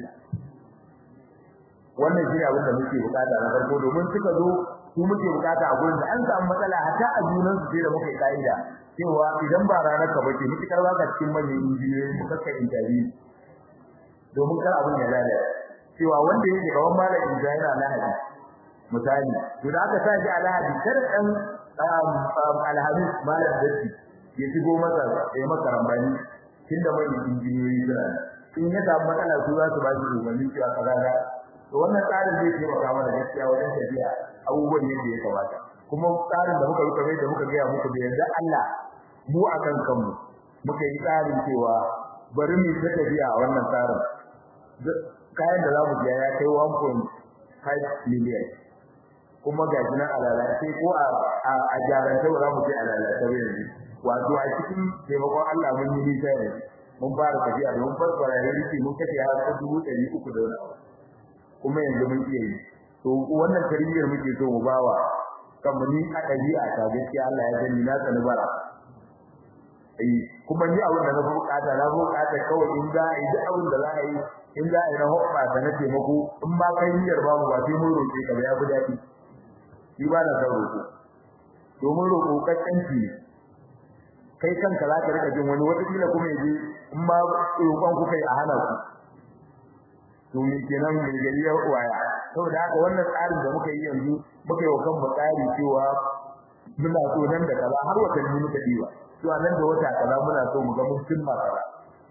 wannan shi abin da muke bukata na farko domin suka zo su muke bukata a gurin da an samu matsala hatta a junan su sai da muka kaida cewa idan ba ranar ka bace mutukar baka cikin manyan injiniyoyi mu kaka interview domin kar abin ya lalace cewa wanda yake gaban malam injiniya yana lahadi misali to da aka sa shi a lahadi kada dan alhadi malam datti ya shigo masa ya masa rambani tunda manyan injiniyoyi suna in ya samu matsala su za su ba shi umarni cewa kaza to wannan tsarin zai taimaka mana gaskiya wajen tafiya abubuwan yadda ya kamata kuma tsarin da muka ruka da muka gaya muku da yanzu Allah mu akan kanmu muka yi tsarin cewa bari mu ta tafiya a wannan tsarin kayan da za mu biya ya kai 1.5 million kuma ga shi nan alala sai ko a a jaranta ba za mu ce alala ta yanzu wato a cikin taimakon Allah mun yi nisa yanzu mun fara tafiya da mun fara rarrafi mun kace har dubu ɗari uku da wani kuma yanzu mun iya yi to wannan tarbiyyar muke so mu bawa kan mu ni a dabi'a ta gaskiya Allah ya gani na tsani bara eh kuma ni abin da na fi bukata na fi bukata kawai in za a yi duk abin da za a yi in za a yi na hukma da na taimako in ma kai niyyar babu ba sai mun roƙe ka ba ya fi daɗi shi ba na son roƙo domin roƙo kaskanci ne kai kanka za ka rika jin wani wata kila kuma yaje in ma roƙon kuka yi a hana ku to me kenan mai gari ya waya saboda haka wannan tsarin da muka yi yanzu muka yi wa kanmu tsari cewa muna so nan da kaza har watanni muka diba cewa nan da wata kaza muna so mu ga mun cimma kaza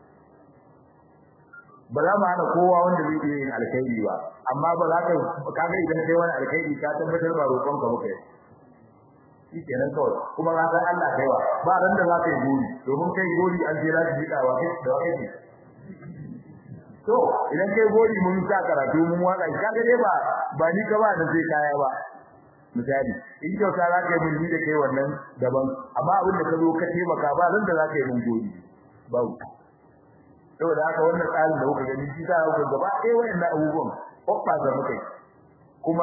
ba za mu hana kowa wanda zai iya yin alkhairi ba amma ba za ka kaga idan kai wani alkhairi ka tabbatar ba roƙon ka muka yi shi kenan kawai kuma ka san Allah kaiwa ba ran da za ka yi gori domin kai gori an je za ka ji dawa kai da wani ne to idan kai gori mun sa karatu mun waka kaga dai ba ba ni ka ba da sai kaya ba misali in kyauta za ka yi mun da kai wannan daban amma abin da ka zo ka taimaka ba ran da za ka yi mun gori babu saboda haka wannan tsarin da kuka gani shi za ku gaba ɗaya wayannan abubuwan kokfa da muka yi kuma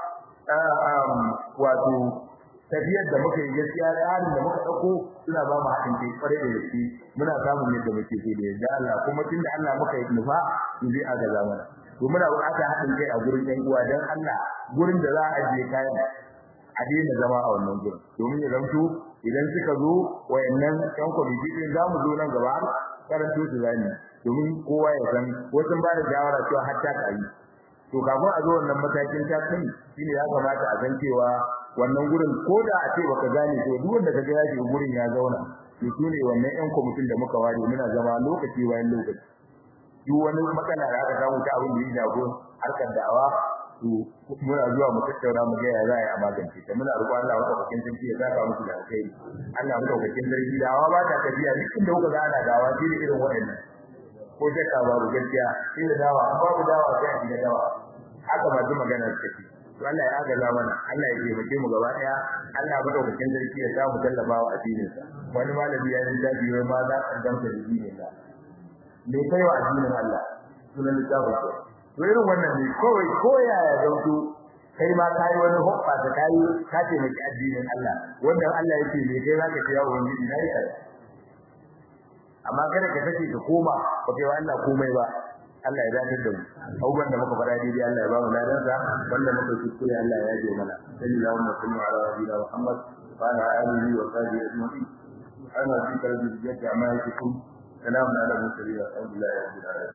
wato tafiyar da muka yi gaskiya tsarin da muka dauko suna ba mu haɗin kai kware da gaske muna samun yadda muke so da yadda Allah kuma tunda Allah muka yi nufa mu bi a gaza mana to muna buƙatar haɗin kai a gurin ɗan uwa dan Allah gurin da za a ajiye kayan a daina zama a wannan gurin domin ya zanto idan suka zo wayannan ƴan kwamiti din za mu zo nan gaba karanto su zani domin kowa ya san wasu ba da shawara cewa har ta kai to kafin a zo wannan matakin ta kai shine ya kamata a san cewa wannan gurin ko da a ce baka gane to duk wanda kaga ya shiga gurin ya zauna to shine wannan ƴan kwamitin da muka ware muna zama lokaci bayan lokaci duk wani matsala da aka samu ta abin da ya jago harkar da'awa to muna zuwa mu tattauna mu ga ya za a yi a magance ta muna roƙon Allah wata bakin sarki ya saka musu da alkhairi Allah mu bakin sarki da'awa ba ta tafiya duk inda kuka ga ana da'awa shi ne irin waɗannan ko shakka babu gaskiya shi da dawa babu dawa sai a shiga dawa haka ba ji magana take to Allah ya agaza mana Allah ya taimake mu gaba daya Allah ya madaukakin sarki ya samu tallafawa addinin sa wani malami ya yi dafi wai ma za ka danta da dinin sa me kai wa addinin Allah sunan littafin sa to irin wannan ne kawai ko yaya zanto kai ma kai wani hoppa da kai ka taimaki addinin Allah wanda Allah yake me kai zaka ce ya ubangiji nayi kai amma kada ka sake ka koma ba kai wa Allah komai ba Allah ya dace da mu abubuwan da muka faɗa daidai Allah ya ba mu ladan sa wanda muka kuskure Allah ya yaje mana sallallahu alaihi wa sallam ala nabiyina Muhammad wa ala alihi wa sahbihi ajma'in ana fi kalbi yadda amma yake kun salamun ala mursalin alhamdulillah rabbil alamin